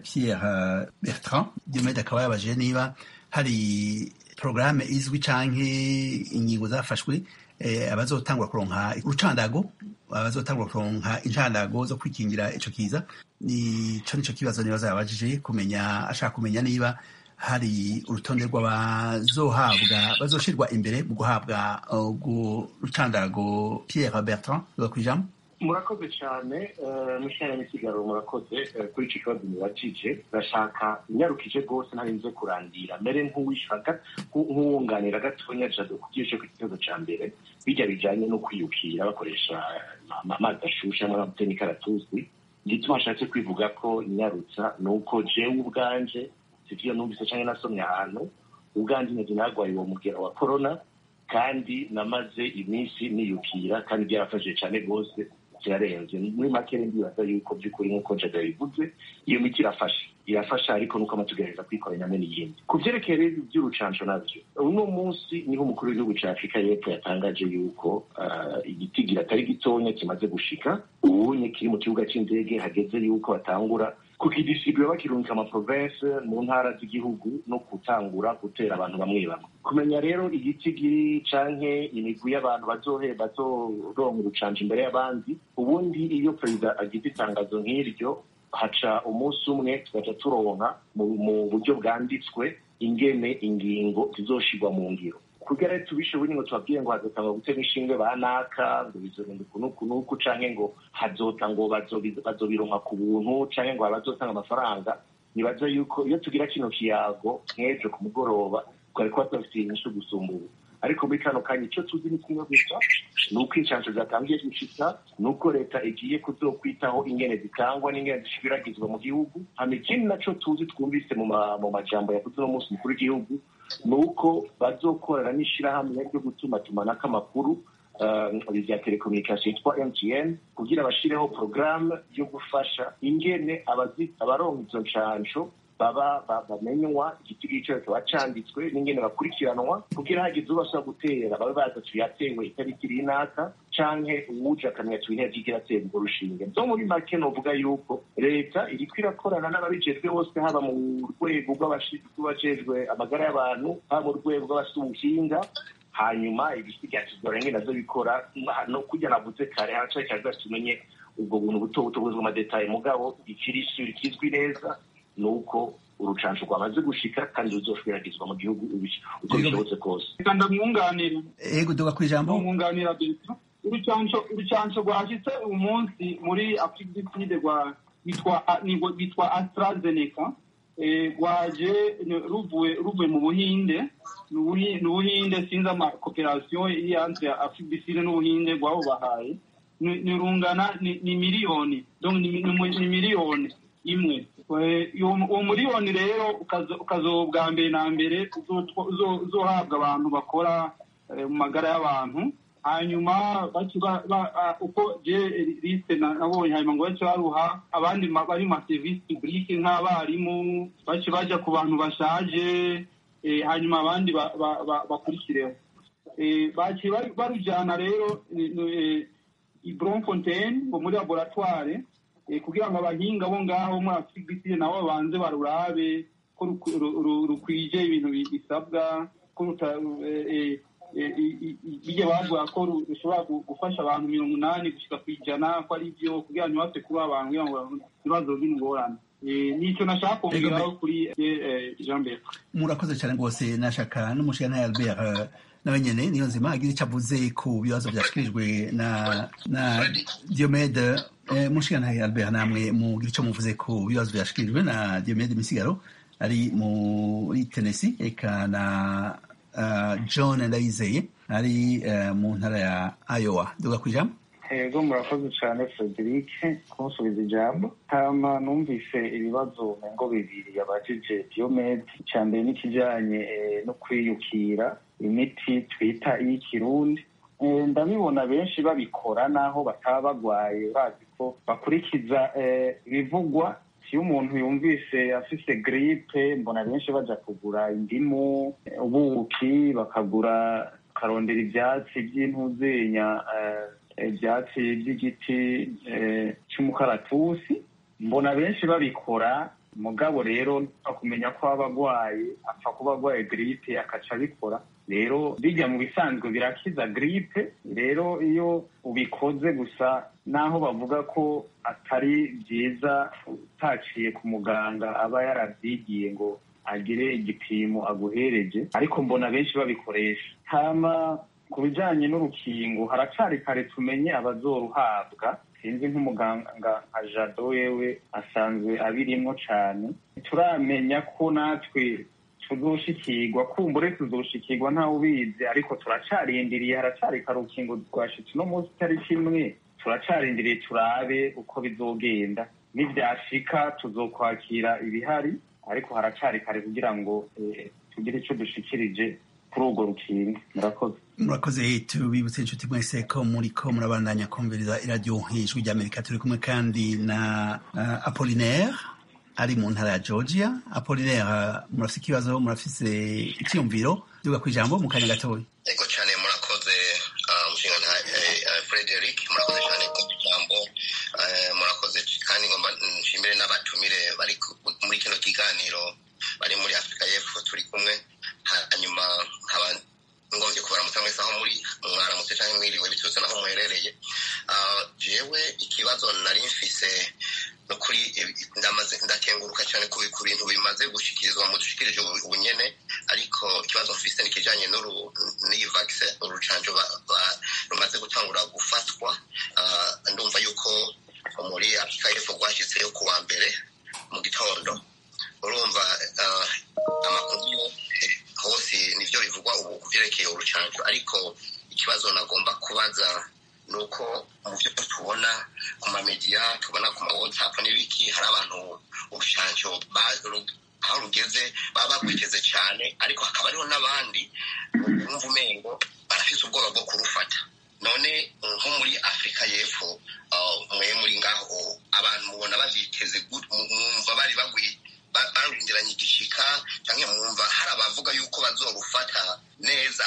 Pierre Bertrand Diomede akaba yabaje niba hari porogaramu izwi cyangwa ingingo zafashwe abazotangwa kuronka urucandago abazotangwa kuronka incandago zo kwikingira ico kiza nico nico kibazo nibaza yabajije kumenya ashaka kumenya niba hari urutonde rw'abazohabwa bazoshirwa imbere mu guhabwa urwo rucandago Pierre Bertrand rwakwijambo murakoze cyane mushana n'ikiganiro murakoze kuri icyo kibazo mubajije ndashaka inyarukije rwose ntarinze kurandira mbere nk'uwishaka nk'uwunganira gatonya jado kubyishe ku kibazo cya mbere bijya bijyanye no kwiyukira bakoresha amazi ashushe amavuta n'ikaratusi igituma ashatse kwivuga ko inyarutsa ni uko jewe ubwanje sivyo numvise cyangwa nasomye ahantu ubwanje nzi narwaye uwo mugera wa corona kandi namaze iminsi niyukira kandi byarafashije cyane rwose kirarenze muri make ndibaza yuko by'ukuri nk'uko jaga bivuze iyo miti irafasha irafasha ariko nuko amatugereza kwikoranya hamwe n'iyindi ku vyerekeye rero ivy'urucanco navyo uno munsi niho umukuru w'igihugu ca afurika y'epfo yatangaje yuko igitigira atari gitonya kimaze gushika ubunye kiri mu kibuga c'indege hageze yuko batangura kukidisibura bakirungika amaprovense mu ntara z'igihugu no gutangura gutera abantu bamwe bamwe kumenya rero igitigiri canke imigwi y'abantu bazohe bazoronka urucanja imbere y'abandi ubundi iyo perezida agize itangazo nk'iryo haca umunsi umwe tugaca turonka mu buryo bwanditswe ingene ingingo zizoshirwa mu ngiro kugira rero tubishoboye ngo tubabwire ngo hazotangwa gutera inshinge ba naka ngo bizogenda uku n'uku n'uku canke ngo hazota ngo bazobironka ku buntu canke ngo bazotanga amafaranga nibaza yuko iyo tugira kino kiyago nk'ejo ku mugoroba twari kuba tubafitiye inyishu gusumba ubu ariko muri kano kanya icyo tuzi ni kimwe gusa ni uko inshansho zatangiye gushika ni uko leta igiye kuzokwitaho ingene zitangwa n'ingene zishwiragizwa mu gihugu hama ikindi naco tuzi twumvise mu majambo yavuze uno munsi mukuru w'igihugu ni uko bazokorana n'ishirahamwe ryo gutumatumanako amakuru rya telekomunikasiyo yitwa mtn kugira bashireho porogaramu yo gufasha ingene abaronka izo nshansho baba bamenywa igiti cyose kiba canditswe n'ingene bakurikiranwa kugira hagize ubasha gutera babe baza tuyatewe itariki runaka canke uwuje akamenya tubihe vyigira atera urwo rushinge zo muri make novuga yuko leta iriko irakorana n'ababijejwe bose haba mu rwego rw'abajejwe amagara y'abantu haba mu rwego rw'abafite ubuhinga hanyuma ibisigasizwa renge nazo bikora no kurya navuze kare haracaye kaza tumenye ubwo buntu buto buto buzwi amadetaye mugabo ikirisi kizwi neza ni uko urucanco rwamaze gushika kandi ruzoshwirakizwa mu gihugu uko bishobotse kose reka ndamwunganira ego duga ku ijambo ndamwunganira beto urucanco urucanco rwashitse uyu munsi muri afrique du sud rwa bitwa astrazeneca rwaje ruvuye ruvuye mu buhinde ni ubuhinde sinzi amakoperasiyo iri hanze ya afrique du sud n'ubuhinde rwabo bahaye ni rungana ni miliyoni ni miliyoni imwe uwo miliyoni rero ukazo bwa mbere na mbere uzohabwa abantu bakora mu magara y'abantu hanyuma uko je liste nabonye hanyuma ngo bace baruha abandi bari mu maserivisi publike nk'abarimu bace baja ku bantu bashaje hanyuma abandi bakurikireho baciye barujana rero i Bloemfontein ngo muri laboratoire kugira ngo abahinga bo ngaho muri afurika nabo babanze barurabe ko rukwije ibintu bisabwa ko bijya bavuga ko rushobora gufasha abantu mirongo inani gushyika ku ijana ko ari byo kugira ngo ntibapfe kuba abantu kugira ngo ibibazo by'ingorane nicyo nashaka kongeraho kuri jean bert murakoze cyane rwose nashaka n'umushinga albert nawe nyene niyo nzima agize icyo avuze ku bibazo byashyikirijwe na na diomede mushinga albert namwe mugira icyo muvuze ku bibazo byashyikirijwe na diomede misigaro ari muri tenesi eka na john ndayizeye ari mu ntara ya iowa duga ku ijambo ego murakoze cyane frederic kunsubiza ijambo hama numvise ibibazo ngo bibiri yabajije diomede icya mbere n'ikijyanye no kwiyukira imiti twita iy'ikirundi ndabibona benshi babikora naho bataba bagwaye bazi ko bakurikiza ibivugwa iyo umuntu yumvise afise gripe mbona benshi baja kugura indimu ubuki bakagura bakarondera ivyatsi vy'intuzenya ivyatsi vy'igiti c'umukaratusi mbona benshi babikora mugabo rero kumenya ko aba agwaye apfa kuba agwaye gripe akaca abikora rero bijya mu bisanzwe birakiza gripe rero iyo ubikoze gusa naho bavuga ko atari byiza utaciye ku muganga aba yaravyigiye ngo agire igipimo aguhereje ariko mbona benshi babikoresha hama ku bijanye n'urukingo haracari kare tumenye abazoruhabwa sinzi nk'umuganga nka jado wewe asanzwe abirimwo cane turamenya ko natwe tuzoshikirwa kumbure tuzoshikirwa ntawe ubizi ariko turacarindiriye haracari karukingo rwashitse uno munsi itariki imwe turacarindiriye turabe uko bizogenda nivyashika tuzokwakira ibihari ariko haracari kare kugira ngo tugire ico dushikirije kuri urwo rukingo murakoze murakoze tubibutse inshuti mwese ko muriko murabandanya kumviriza iradiyo ijwi ry'amerika turi kumwe kandi na uh, apolinaire ari mu ntara ya georgia apolinaire murafise ikibazo murafise icyiyumviro duga ku ijambo mu kanya gatoya ego cyane murakoze umushinga nta frederic murakoze cyane ku ijambo murakoze kandi ngomba nshimire n'abatumire bari muri kino kiganiro bari muri afurika y'epfo turi kumwe hanyuma nkaba ngombye kubaramutsa mwese aho muri mwaramutse cyangwa mwiriwe biturutse n'aho muherereye jewe ikibazo nari mfise no kuri ndamaze ndakenguruka cyane ku bintu bimaze gushikirizwa mu dushikirije ubunyene ariko ikibazo mfise nikijanye n'iyi vaccine urucanjo rumaze gutangura gufatwa ndumva yuko muri afurika y'epfo rwashyizeho ku wa mbere mu gitondo urumva amakuru hose nivyo bivugwa ubu kuvyerekeye urucanjo ariko ikibazo nagomba kubaza ni uko mu byo tubona ku mamediya tubona ku ma whatsapp n'ibiki hari abantu urucanjo aho rugeze baba bagwiteze cyane ariko hakaba hariho n'abandi bumva umengo barafise ubwoba bwo kurufata none nko muri afurika y'epfo mwe muri ngaho abantu mubona bavyiteze mwumva bari bagwi barurindiranye igishika cyangwa mwumva hari abavuga yuko bazorufata neza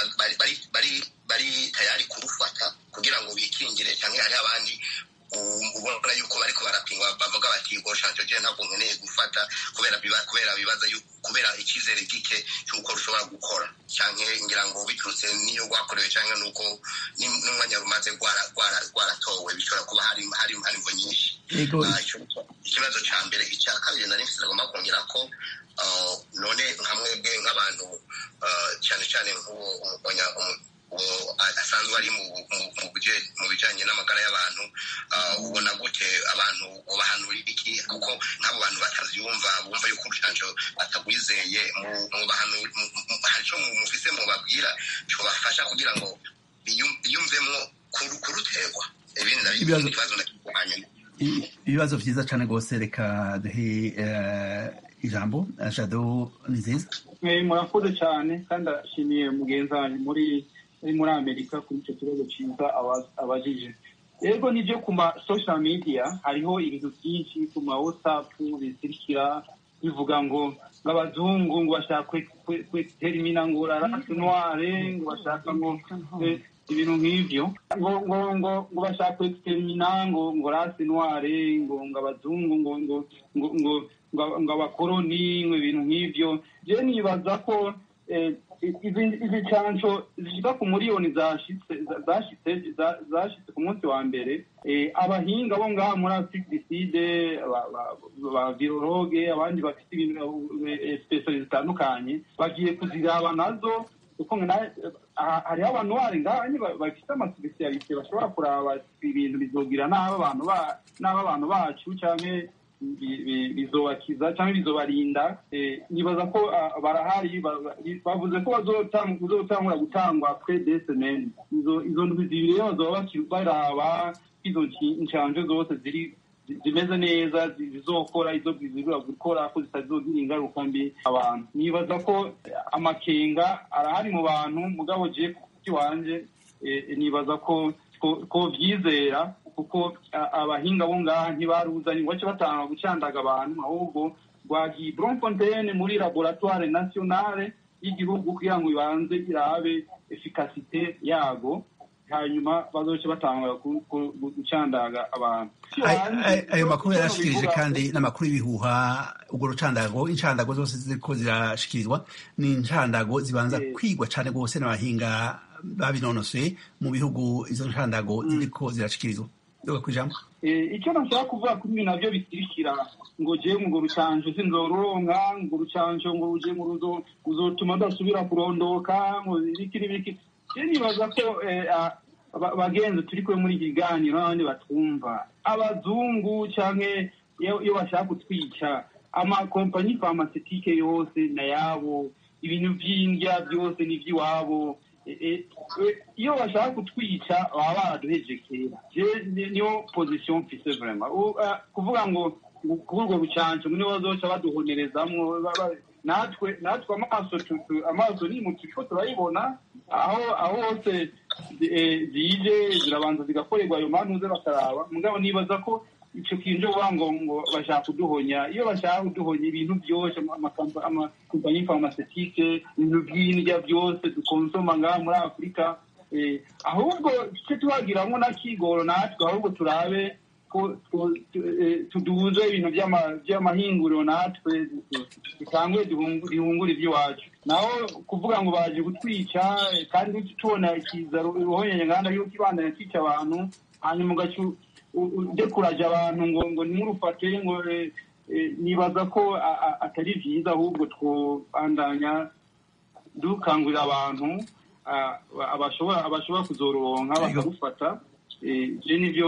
bari tayari kurufata kugira ngo bikingire cyangwa hari abandi ubona yuko bariko barapingwa bavuga bati ngo shanjo je ntabwo nkeneye gufata kubera kubera bibaza kubera icyizere gike cy'uko rushobora gukora cyangwa ngira ngo biturutse n'iyo rwakorewe cyangwa n'uko n'umwanya rumaze rwaratowe bishobora kuba hari hari imvo nyinshi ikibazo cya mbere icya kabiri nari mfite agomba kongera ko none nka mwebwe nk'abantu cyane cyane nk'uwo asanzwe ari mu bijyanye n'amagara y'abantu ubona gute abantu bahanura iki kuko nk'abo bantu batabyumva bumva yuko urucanco batagwizeye hari icyo mufise mubabwira cyobafasha kugira ngo biyumvemo kuruterwa ibindi nabyo ikibazo hanyuma ibibazo byiza cyane rwose reka duhe ijambo jado ni nziza murakoze cyane kandi ashimiye mugenzi wanyu muri muri amerika kuri icyo kibazo cyiza abajije rero nibyo ku ma social media hariho ibintu byinshi ku ma whatsapp bisirikira bivuga ngo ngo abazungu ngo bashaka kweterimina ngo rarase noire ngo bashaka ngo ibintu nk'ivyo ngo ngo ngo ngo bashaka kweterimina ngo ngo rase noire ngo ngo abazungu ngo ngo ngo ngo ngo abakoroni ngo ibintu nk'ivyo je nibaza ko izi canco zishika ku miliyoni zashitse zashitse ku munsi wa mbere abahinga bo ngaha muri afurikiside ba virologe abandi bafite ibintu spesiyali zitandukanye bagiye kuziraba nazo kuko hariho abantu bari ngahanye bafite amasipesiyalite bashobora kuraba ibintu bizogira n'abo abantu bacu canke bizobakiza cyangwa bizobarinda nibaza ko barahari bavuze ko bazotangura gutangwa kwe desemeni izo ndwi zibiri rero bazoba baraba izo nshanjo zose ziri zimeze neza zizokora izo zizibura gukora ko zitazogira ingaruka mbi abantu nibaza ko amakenga arahari mu bantu mugabo je ku wanje nibaza ko ko vyizera kuko abahinga bo ngaha ntibaruzanye ngo bace batanga gucandaga abantu ahubwo rwagiye Bloemfontein muri laboratoire nationale y'igihugu kugira ngo ibanze irabe efikasite yago hanyuma bazoce batanga gucandaga abantu ayo makuru yarashikirije kandi n'amakuru y'ibihuha ubwo rucandago incandago zose ziriko zirashikirizwa ni incandago zibanza kwigwa cane rwose n'abahinga babinonosoye mu bihugu izo ncandago ziriko zirashikirizwa doga kwijambo icyo nashaka kuvuga kuri ibi navyo bitirikira ngo jewe ngo rucanjo sinzoronka ngo rucanjo ngo ruje ngo ruzotuma ndasubira kurondoka ngo ibiki n'ibiki je nibaza ko bagenzi turi kumwe muri iki kiganiro n'abandi batwumva abazungu canke iyo bashaka kutwica amakompanyi farmasitike yose na yabo ibintu vy'indya byose ni ivy'iwabo iyo bashaka kutwica baba baraduheje kera niyo position mfise vraiment kuvuga ngo kuri urwo rucanco nibo bazoca baduhonerezamwo natwe natwe amaso amaso ni mu turiko turayibona aho aho hose zije zirabanza zigakorerwa ayo mantuze bakaraba mugabo nibaza ko ico kintu kuvuga ngo ngo bashaka kuduhonya iyo bashaka kuduhonya ibintu byose amakompanyi farmasitike ibintu by'indya byose dukonsoma ngaha muri afurika ahubwo tuce tuhagiramwo n'akigoro natwe ahubwo turabe tuduze ibintu by'amahinguriro natwe dutangwe duhungure iby'iwacu naho kuvuga ngo baje gutwica kandi tubona ikiza ruhonyenya nganda yuko ibandanya cyica abantu hanyuma ugaca udekuraje abantu ngo ngo ntimurufate ngo nibaza ko atari byiza ahubwo twobandanya dukangurira abantu abashobora kuzoronka bakarufata je nivyo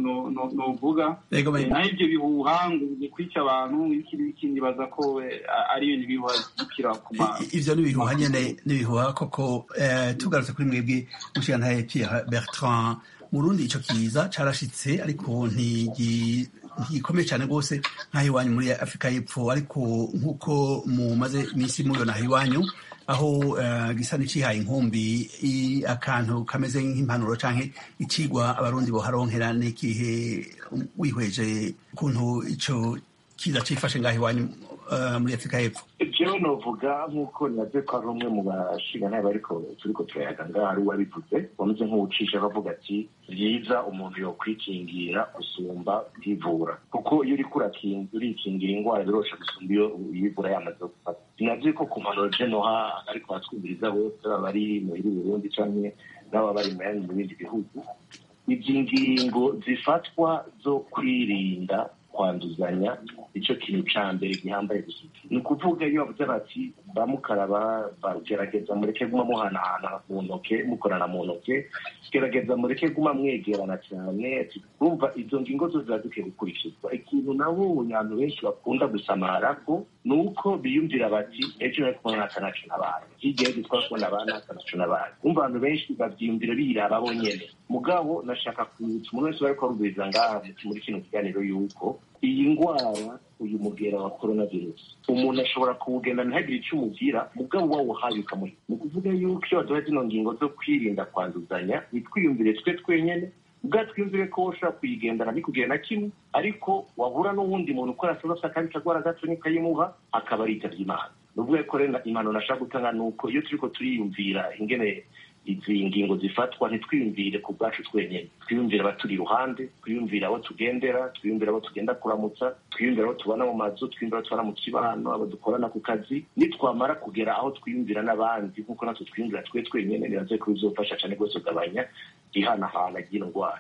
novuga naho ivyo bihuha ngo kwica abantu iki nibaza ko ari ibintu bihuha bikira kuma ivyo n'ibihuha nyene n'ibihuha koko tugarutse kuri mwebwe mushigantahe Pierre Bertrand murundi ico kiza carashitse ariko ntigikomeye cane rwose nk'aho iwanyu muri afurika y'epfo ariko nk'uko mumaze iminsi mubibona aho iwanyu aho gisa n'icihaye inkumbi akantu kameze nk'impanuro canke icigwa abarundi boharonkera n'ikihe wihweje ukuntu ico kiza cifashe ngaho iwanyu muri afurika y'epfo jewe novuga nk'uko naze ko ari umwe mu bashingantahe bariko turiko turayaga ngaho ari uwabivuze wameze nk'uwucisha bavuga ati vyiza umuntu yokwikingira gusumba kwivura kuko iyo uriko urikingira ingwara birosha gusumba iyo uyivura yamaze gufata sinazi ko ku mpanuro je noha ariko batwumviriza bose baba bari muri burundi canke n'ababa bari mu bindi bihugu izi ngingo zifatwa zo kwirinda kwanduzanya icyo kintu cya mbere gihambaye gusa ni ukuvuga iyo bavuze bati bamukaraba bagerageza mureke guma muhanahana mu ntoke mukorana mu ntoke gerageza mureke guma mwegerana cyane urumva izo ngingo zo ziba zikwiye gukurikizwa ikintu nabonye abantu benshi bakunda gusamara ko ni uko biyumvira bati ejo bari kubona aka naco nabaye hirya y'ejo twari kubona abana aka naco nabaye umva abantu benshi bavyiyumvira biraba bonyene mugabo nashaka kwibutsa umuntu wese bariko arumviriza ngaha muri kino kiganiro yuko iyi ngwara uyu mugera wa coronavirus umuntu ashobora kuwugenda ntagire icyo umugira mugabo wawuhaye ukamuha ni ukuvuga yuko iyo baduha zino ngingo zo kwirinda kwanduzanya nitwiyumvire twe twenyene ubwa twiyumvire ko ushobora kuyigendana ntikugira na kimwe ariko wahura n'uwundi muntu ukora sinosa kandi kagwara gato nikayimuha akaba aritabye imana ni ukuvuga ko rero impanuro nashaka gutanga ni uko iyo turiko turiyumvira ingene izi ngingo zifatwa ntitwiyumvire ku bwacu twenyine twiyumvire abaturi iruhande twiyumvire abo tugendera twiyumvire abo tugenda kuramutsa twiyumvire abo tubona mu mazu twiyumvire abo tubona mu kibano abo dukorana ku kazi nitwamara kugera aho twiyumvira n'abandi nk'uko natwe twiyumvira twe twenyine biraze ko bizofasha cyane rwose kugabanya ihanahana ry'ino ndwara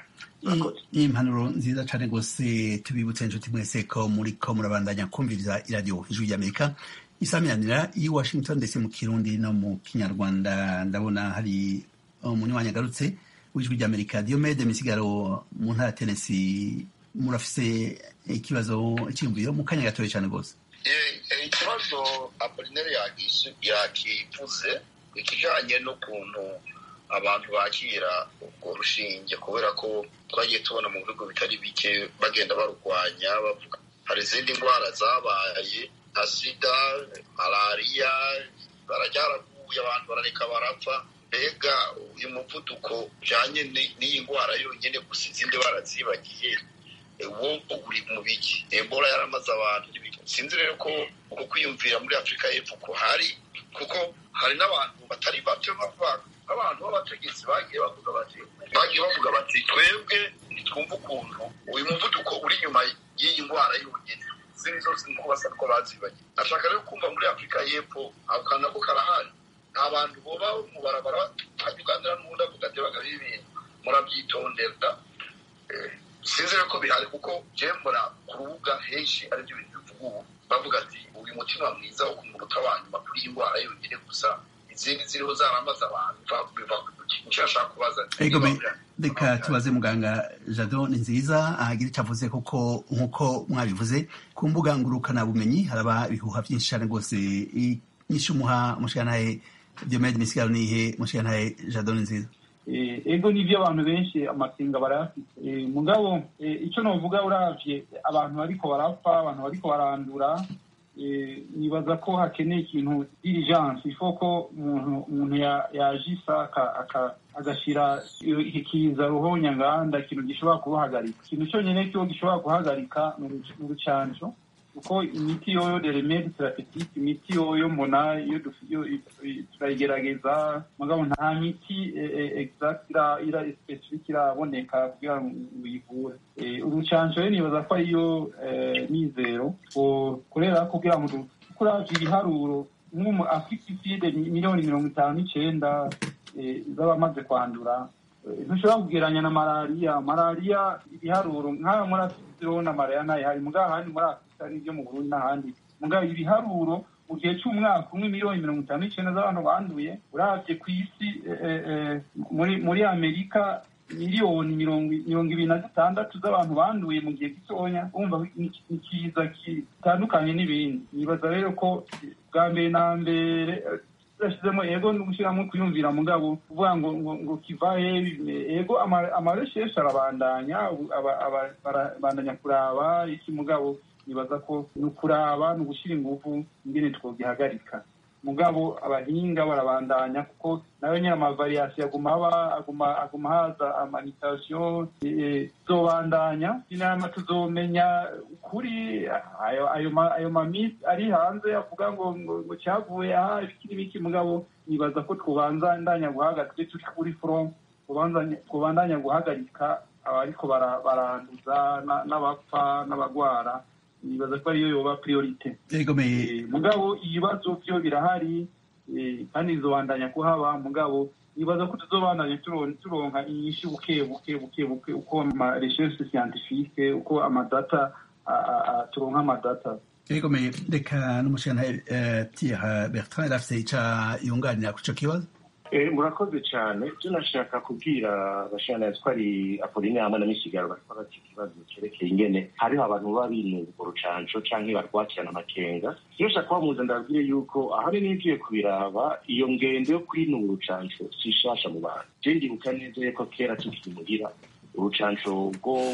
iyi mpanuro nziza cyane rwose tubibutse inshuti mwese ko muri ko murabandanya kumviriza iradiyo ijwi ry'amerika isamiranira i washington ndetse mu kirundi no mu kinyarwanda ndabona hari umunywanyi agarutse w'ijwi ry'amerika diomede misigaro mu ntara ya tenesi murafise ikibazo icyiyumviro mu kanya gatoya cyane rwose ikibazo apolinere yakivuze ikijanye n'ukuntu abantu bakira urwo rushinge kubera ko twagiye tubona mu bihugu bitari bike bagenda barurwanya bavuga hari izindi ndwara zabaye nka sida malariya bararyaraguye abantu barareka barapfa mbega uyu muvuduko ujanye n'iyi ndwara yonyine gusa izindi barazibagiye wo uri mu biki ebola yaramaze abantu sinzi rero ko uko kwiyumvira muri afurika y'epfo ko hari kuko hari n'abantu batari bato abantu b'abategetsi bagiye bavuga bati bagiye bavuga bati twebwe ntitwumva ukuntu uyu muvuduko uri inyuma y'iyi ndwara y'ubugeni izindi zose niko basa ko bazibagiye nashaka rero kumva muri afurika y'epfo ako kantu nako karahari nta bantu boba mu barabara hajya uganira n'ubundi avuga ati bagabo ibintu murabyitondera sinzi rero ko bihari kuko jembora ku rubuga henshi aribyo bintu bivuga ubu bavuga ati uyu mutima mwiza wo ku munota wa nyuma kuri iyi ndwara yonyine gusa izindi ziriho zaramaze abantu biva icyo ashaka kubaza reka tubaze muganga jado ni nziza ahagira icyo avuze kuko nk'uko mwabivuze ku mbuga ngurukanabumenyi haraba ibihuha byinshi cyane rwose inyinshi umuha mushikanahe diomede misigaro nihe mushikanahe jado ni nziza ego nibyo abantu benshi amakenga barayafite mugabo icyo navuga uravye abantu bariko barapfa abantu bariko barandura nibaza ko hakeneye ikintu diligence ifo ko umuntu yajisa agashyira ikiza ruhonyanganda ikintu gishobora kuhagarika ikintu cyonyine cyo gishobora guhagarika ni urucanco kuko imiti yoyo de remede therapeutique imiti yoyo mbona iyo turayigerageza mugabo nta miti exact ira specifique iraboneka kugira ngo uyivure urucanco rero nibaza ko ariyo mizero korera kugira ngo kuravye ibiharuro nk'umu afite iside miliyoni mirongo itanu n'icenda z'abamaze kwandura ntushobora kugeranya na malariya malariya ibiharuro nk'aha muri afurika urabona malariya nayo hari mugabo ahandi muri afurika n'ibyo mu burundi n'ahandi mugabo ibiharuro mu gihe cy'umwaka umwe miliyoni mirongo itanu n'icyenda z'abantu banduye urabye ku isi muri muri amerika miliyoni mirongo ibiri na zitandatu z'abantu banduye mu gihe gitoya wumva ni kiza gitandukanye n'ibindi nibaza rero ko bwa mbere na mbere turashyizemo ego no gushyiramo kuyumvira mugabo kuvuga ngo ngo kivahe ego amaresheshe arabandanya barabandanya kuraba iki mugabo nibaza ko ni ukuraba ni ugushyira ingufu ingene twogihagarika mugabo abahinga barabandanya kuko nayo nyine amavariyasiyo aguma aba aguma aguma haza amanitasiyo tuzobandanya inama tuzomenya ukuri ayo ayo ayo mamisi ari hanze avuga ngo ngo cyavuye aha ibiki n'ibiki mugabo nibaza ko twobanza ndanya guhagarika turi kuri front twobandanya guhagarika abariko baranduza n'abapfa n'abagwara nibaza ko ariyo yoba priorite mugabo ibibazo byo birahari kandi bizobandanya kuhaba mugabo nibaza ko tuzobandanya turonka inyinshi buke buke buke buke uko ama recherche scientifique uko amadata turonka amadata egomeye reka n'umushana pierre bertrand arafise ica yunganira ku ico kibazo murakoze cyane byo nashaka kubwira abashana ko ari apoline hamwe na misigaro bariko bati ikibazo cyerekeye ingene hariho abantu baba birinda urwo rucanco canke barwakirana amakenga iyo nshaka kubamuza ndababwire yuko ahari nigiye kubiraba iyo ngendo yo kwinura urucanco si shasha mu bantu je ndibuka neza yuko kera tukiri muhira urucanco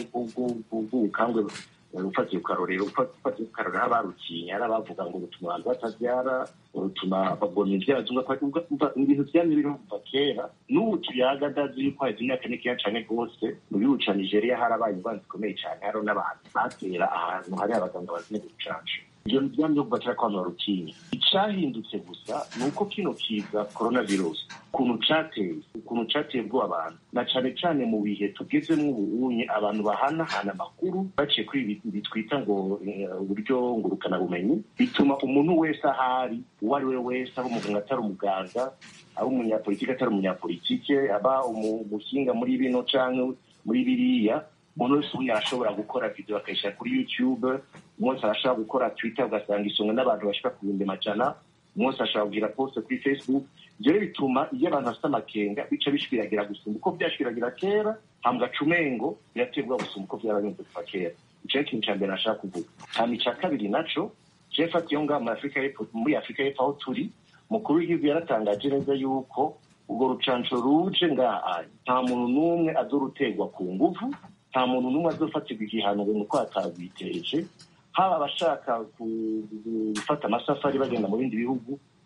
bw'ubukangwe ufatiye ukarorero ufatiye ukarorero abarukinya ari abavuga ngo rutuma abantu batabyara rutuma babona ibyara ibintu byamye biriho kuva kera n'ubu tuyaga ndazi yuko haheze imyaka mikeya cane rwose mu gihugu ca nigeria harabaye ingwara zikomeye cane hariho n'abantu batera ahantu hari abaganga bazine gucanca ivyo byamye kuva kera ko abantu barutinya icahindutse gusa ni uko kino kiza coronavirus ukuntu cateye ukuntu cateye bwo abantu na cane cane mu bihe tugezemwo ubunye abantu bahanahana amakuru baciye kuri ibi twita ngo uburyo ngurukanabumenyi bituma umuntu wese ahari uwo ari we wese aba umuganga atari umuganga aba umunyapolitike atari umunyapolitike aba umuhinga muri bino canke muri biriya umuntu wese ubundi arashobora gukora video akayishyira kuri youtube umunsi arashobora gukora twitter ugasanga isonga n'abantu bashika ku bihumbi majana umunsi arashobora kugira poste kuri facebook ivyo rero bituma iyo abantu bafite amakenga bica bishwiragira gusumba uko vyashwiragira kera hambwa cumengo biratebwa gusumba uko vyarabinze kuva kera ico ni ikintu ca mbere nashaka kuvuga hama ica kabiri naco je fata iyo ngaha muri afurika y'epfo muri afurika y'epfo aho turi mukuru w'igihugu yaratangaje neza yuko urwo rucanco ruje ngaha nta muntu n'umwe azorutegwa ku nguvu nta muntu n'umwe azofatirwa igihano ngo nuko atagwiteje haba abashaka gufata amasafari bagenda mu bindi bihugu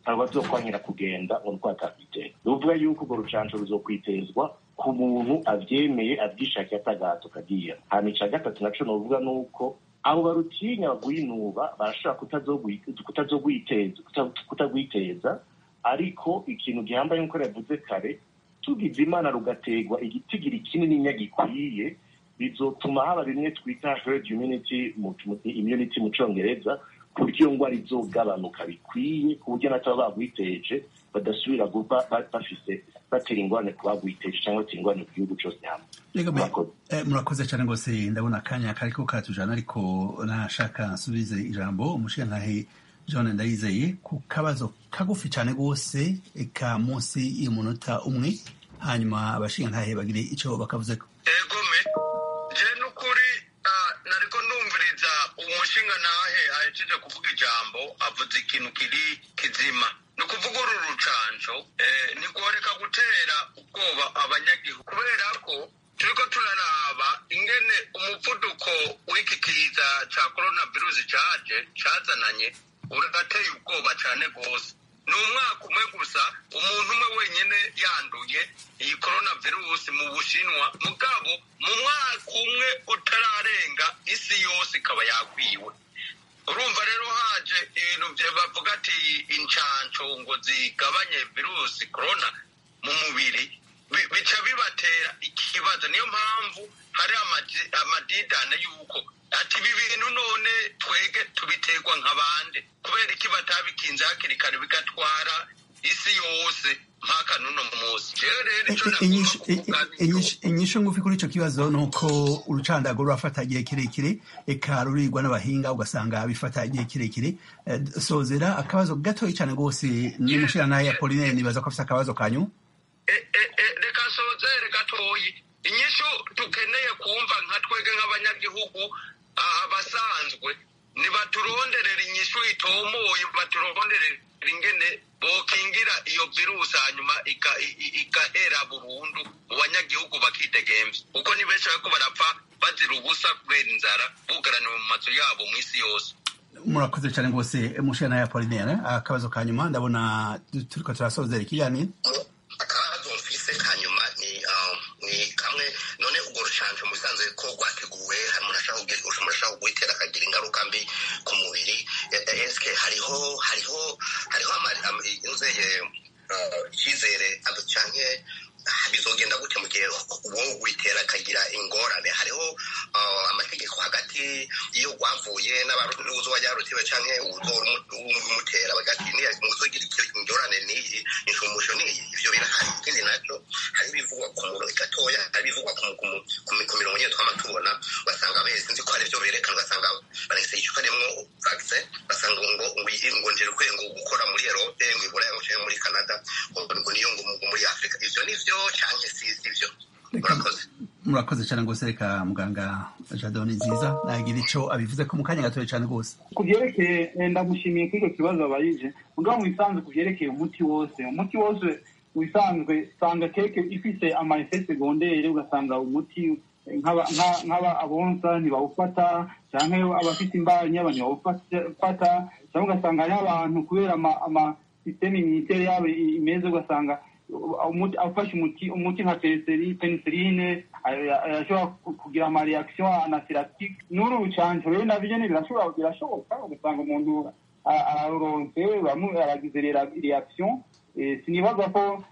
abo bazokwangira kugenda mu rwatafite ruvuga yuko urwo rucanco ruzokwitezwa ku muntu avyemeye avyishakiye atagato kagiye hama ica gatatu naco novuga nuko abo barutinya bagwinuba barashobora kutazogwiteza kutagwiteza ariko ikintu gihambaye nk'uko yavuze kare tugize imana rugategwa igitigiri kinini gikwiye bizotuma haba bimwe twita herd immunity mu immunity mu congereza ku buryo iyo ngwara izogabanuka bikwiye ku buryo n'ataba bagwiteje badasubira guba bafise batera ingorane ku bagwiteje cyangwa batera ingorane ku gihugu cose hamwe murakoze cyane rwose ndabona akanya kariko karatujana ariko nashaka nsubize ijambo umushirantahe john ndayizeye ku kabazo kagufi cyane rwose eka munsi y'umunota umwe hanyuma abashingantahe bagire icyo bakavuzeko egome je n'ukuri nariko ndumviriza umushingantahe ahejeje kuvuga ijambo avuze ikintu kiri kizima ni ukuvuga uru rucanco ntigoreka gutera ubwoba abanyagihugu kubera ko turiko turaraba ingene umuvuduko w'iki kiza ca coronavirus caje cazananye urateye ubwoba cane rwose ni umwaka umwe gusa umuntu umwe wenyine yanduye iyi coronavirus mu bushinwa mugabo mu mwaka umwe utararenga isi yose ikaba yakwiwe urumva rero haje ibintu bavuga ati incanco ngo zigabanye virusi corona mu mubiri bica bibatera ikibazo niyo mpamvu hari amadidane y'uko ati ibi bintu none twege tubiterwa nk'abande kubera iki batabikinze hakiri kare bigatwara isi yose mpaka n'uno munsi inyisho ngufi kuri ico kibazo ni uko urucandago rurafata igihe kirekire eka rurirwa n'abahinga ugasanga bifata igihe kirekire sozera akabazo gatoyi cyane rwose n'umushirantahe ya polinere nibaza ko afise akabazo kanyu reka sozere gatoyi inyishu dukeneye kumva nka twege nk'abanyagihugu abasanzwe ntibaturonderera inyishu itomoye baturonderera ingene bokingira iyo virusi hanyuma igahera burundu mu banyagihugu bakidegemvya kuko ni benshi bariko barapfa bazira ubusa kubera inzara bugaraniwe mu mazu yabo mu isi yose murakoze cyane rwose mushana ya polinere akabazo ka nyuma ndabona turiko turasozera ikiganiro akabazo mfise ka nyuma ni ni kamwe none urwo rucanco mu bisanzwe ko rwateguwe umuntu ashobora kuwitera akagira ingaruka mbi ku mubiri eske hariho hariho hariho inzeye icyizere canke bizogenda gute mu gihe uwo witera akagira ingorane hariho amategeko hagati iyo rwavuye n'uzoba yarutiwe canke umutera bagati muzogira ingorane n'iyi inshumusho n'iyi ivyo birahari ikindi naco hari ibivugwa ku murongo gatoya hari ibivugwa ku mirongo nyine twama tubona ugasanga bese nzi ko hari ivyo berekana ugasanga barese icupa rimwo vaccin basanga ngo ngo njerukwe ngo gukora muri Europe ngo iburaya ngo canke muri Canada ngo niyo ngo muri Afrika ivyo nivyo canke si ivyo murakoze murakoze cyane rwose reka muganga jadoni nziza nagira ico abivuze ko mu kanya gatoya cyane rwose ku byerekeye ndamushimiye kuri icyo kibazo abayije mugabo mu bisanzwe ku byerekeye umuti wose umuti wose mu bisanzwe usanga keke ifite ama effet secondaire ugasanga umuti nk'aba abonsa ntibawufata cyangwa abafite imbanyi ntibawufata cyangwa ugasanga hariho abantu kubera ama sisiteme iminitere yabo imeze ugasanga afashe umuti umuti nka penicilline ashobora kugira ama reaction anaphylactique n'uru rucanco rero navyo nyene birashobora birashoboka ugasanga umuntu araronse bamwe aragize reaction sinibaza ko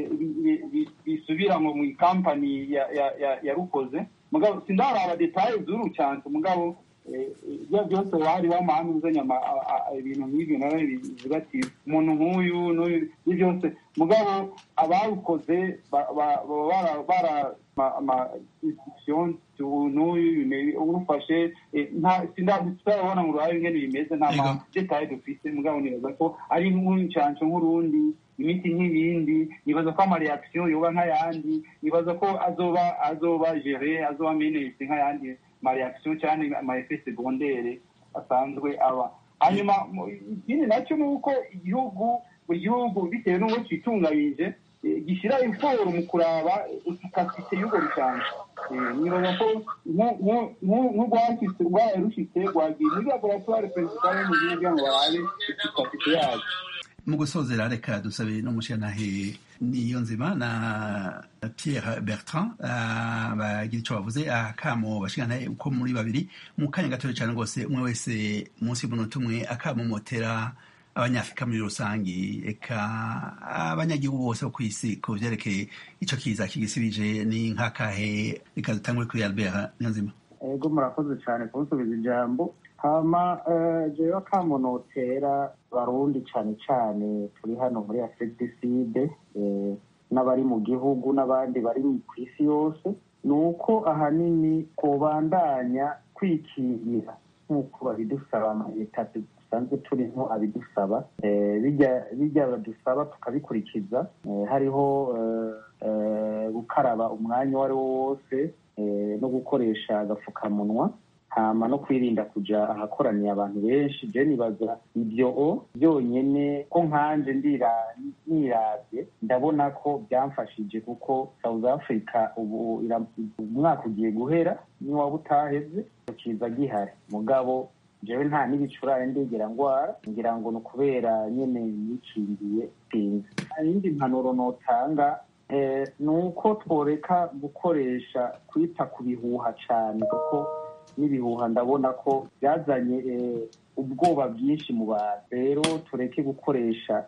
bisubira ngo mu kampani yarukoze mugabo sindaraba detaye z'uru rucanco mugabo ibyo byose bari bamahanga uzanye ibintu nk'ibyo nawe bivuga ati umuntu nk'uyu n'uyu ibyo byose mugabo abarukoze baba bara ama institution n'uyu urufashe sindarabona ngo uruhare ingene bimeze nta ma detaye dufise mugabo nibaza ko ari nk'urucanco nk'urundi imiti nk'ibindi nibaza ko amareaction yoba nk'ayandi nibaza ko azoba azoba gere azoba menese nk'ayandi mareaction cyane ama effet secondaire asanzwe aba hanyuma ikindi nacyo ni uko igihugu buri gihugu bitewe n'uko cyitunganyije gishyira iforo mu kuraba efikasite y'urwo rucanco nibaza ko nk'urwashitse rwaye rushitse rwagiye muri laboratoire principale mu gihugu kugira ngo barabe efikasite yayo mu gusozera reka dusabe n'umushyiranahe niyo nzima na pierre bertrand bagira icyo bavuze akamo bashiranahe uko muri babiri mu kanya gatoya cyane rwose umwe wese munsi y'umunota umwe akamumotera abanyafurika muri rusange eka abanyagihugu bose bo ku isi ku byerekeye icyo kiza kigisibije ni nk'akahe reka dutangure kuri albert niyo nzima ego murakoze cyane kunsubiza ijambo hama jewe akamunotera barundi cyane cyane turi hano muri afridiside n'abari mu gihugu n'abandi bari ku isi yose ni uko ahanini kubandanya kwikingira nk'uko babidusaba amaleta dusanzwe turimo abidusaba bijya badusaba tukabikurikiza hariho gukaraba umwanya uwo ari wo wose no gukoresha agapfukamunwa hama no kwirinda kuja ahakoraniye abantu benshi je nibaza ibyo byonyene ko nkanje niravye ndabona ko byamfashije kuko south africa ubu umwaka ugiye guhera niwaba utaheze kiza gihari mugabo jewe nta n'ibicurane ndigera ngwara ngira ngo ni ukubera nyene nikingiye sinzi iyindi mpanuro notanga ni uko tworeka gukoresha kwita ku bihuha cane kuko n'ibihuha ndabona ko byazanye ubwoba bwinshi mu bantu rero tureke gukoresha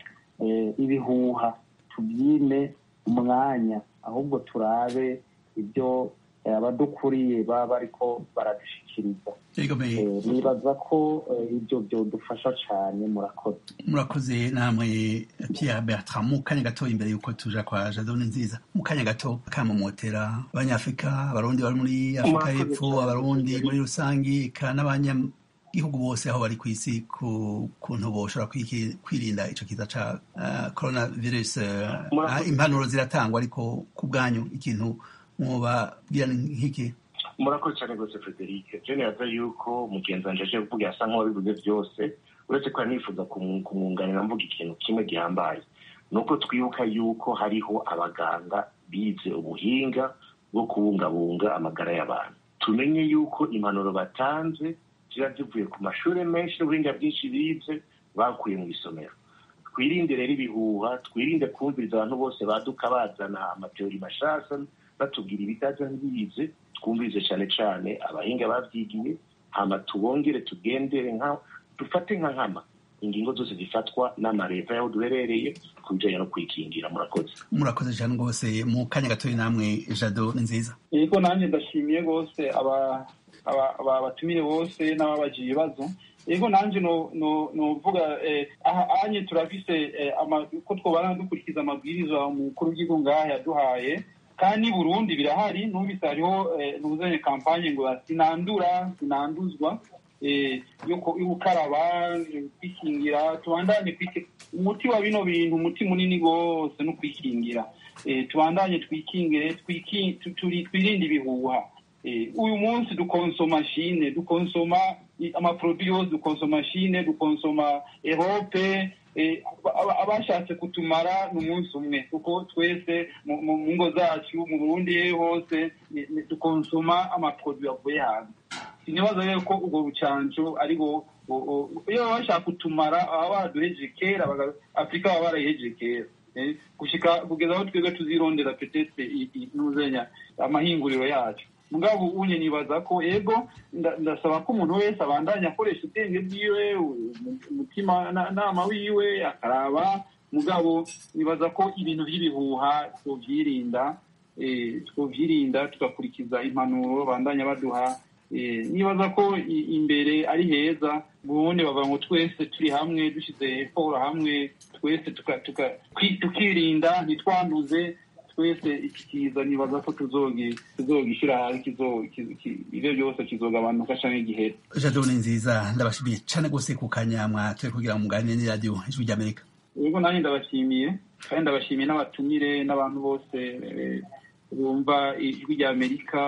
ibihuha tubyime umwanya ahubwo turabe ibyo abadukuriye baba bariko baradushikiriza nibaza ko ibyo byodufasha cyane murakoze murakoze namwe pierre bertrand mu kanya gato imbere y'uko tuja kwa jadone nziza mu kanya gato kamumotera abanyafurika abarundi bari muri afurika y'epfo abarundi muri rusange eka n'abanyagihugu bose aho bari ku isi ku kuntu boshobora kwirinda ico kiza ca coronavirus impanuro ziratangwa ariko ku bwanyu ikintu mubabwira nk'iki murakoze cyane rwose frederic jene yaza yuko mugenzi wanje aje kuvuga yasa nk'uwabivuze byose uretse ko nifuza kumwunganira mvuga ikintu kimwe gihambaye ni uko twibuka yuko hariho abaganga bize ubuhinga bwo kubungabunga amagara y'abantu tumenye yuko impanuro batanze ziba zivuye ku mashuri menshi n'ubuhinga bwinshi bize bakuye mu isomero twirinde rero ibihuha twirinde kumviriza abantu bose baduka bazana amateori mashasha batubwira ibitaza ntibize twumvirize cyane cyane abahinga babyigiye hama tubongere tugendere nka dufate nka nkama ingingo zose zifatwa n'amareta y'aho duherereye ku bijyanye no kwikingira murakoze murakoze cyane rwose mu kanya gatoya namwe jado ni nziza yego nanjye ndashimiye rwose aba batumire bose n'ababagira ibibazo yego nanjye nuvuga aha anye turafise ko twobana dukurikiza amabwiriza umukuru w'igihugu ngaha yaduhaye kandi burundi birahari numvise hariho ntuzanye kampanye ngo sinandura sinanduzwa yo gukaraba kwikingira tubandanye umuti wa bino bintu umuti munini rwose no kwikingira tubandanye twikingire twirinde ibihuha uyu munsi dukonsoma shine dukonsoma amaproduit yose dukonsoma shine dukonsoma erope abashatse kutumara ni umunsi umwe kuko twese mu ngo zacu mu burundi hose dukonsoma amaproduit avuye hanze sinibaza rero ko ubwo bucanco aribo iyo baba bashaka kutumara baba baraduhejeje kera afurika baba barayihejeje kera gushika kugeza aho twebwe tuzirondera petete nuzenya amahinguriro yacu mugabo unye nibaza ko ego ndasaba ko umuntu wese abandanya akoresha ubwenge bwiwe umutima nama wiwe akaraba mugabo nibaza ko ibintu by'ibihuha twovyirinda twovyirinda tugakurikiza impanuro bandanya baduha nibaza ko imbere ari heza ubundi bavuga ngo twese turi hamwe dushyize poro hamwe twese tukirinda ntitwanduze twese iki kiza nibaza ko tuzogishyira hasi ibyo byose kizogabanuka cyangwa igihe jado ni nziza ndabashimiye cyane rwose ku kanyamwa turi kugira ngo muganire n'iradiyo ijwi ry'amerika yego nanjye ndabashimiye kandi ndabashimiye n'abatumire n'abantu bose bumva ijwi ry'amerika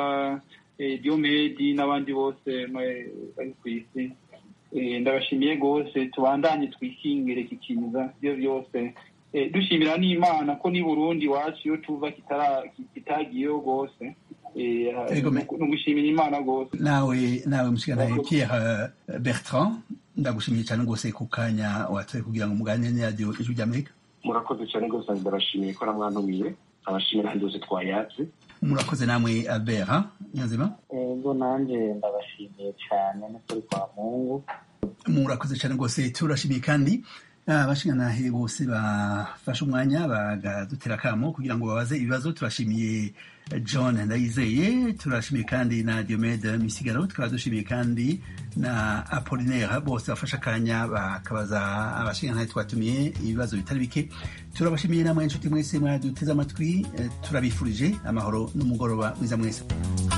diomedi n'abandi bose bari ku isi ndabashimiye rwose tubandanye twikingire iki kiza ibyo byose dushimira n'imana ko ni burundi iwacu iyo tuva kitagiyeho rwose ni ugushimira imana rwose nawe nawe mushikana pierre bertrand ndagushimiye cyane rwose ku kanya watoye kugira ngo muganire n'iradiyo ijwi ry'amerika murakoze cyane rwose ndabashimiye ko namwantumiye abashimira ahandi hose twayatse murakoze namwe albert nyanzima ego nanjye ndabashimiye cyane n'ukuri kwa mungu murakoze cyane rwose turashimiye kandi abashinganahe bose bafashe umwanya bagadutera akamo kugira ngo babaze ibibazo turashimiye john ndayizeye turashimiye kandi na diomede misigaro tukaba dushimiye kandi na apolinaire bose bafashe akanya bakabaza abashinganahe twatumiye ibibazo bitari bike turabashimiye namwe inshuti mwese mwaduteze amatwi turabifurije amahoro n'umugoroba mwiza mwese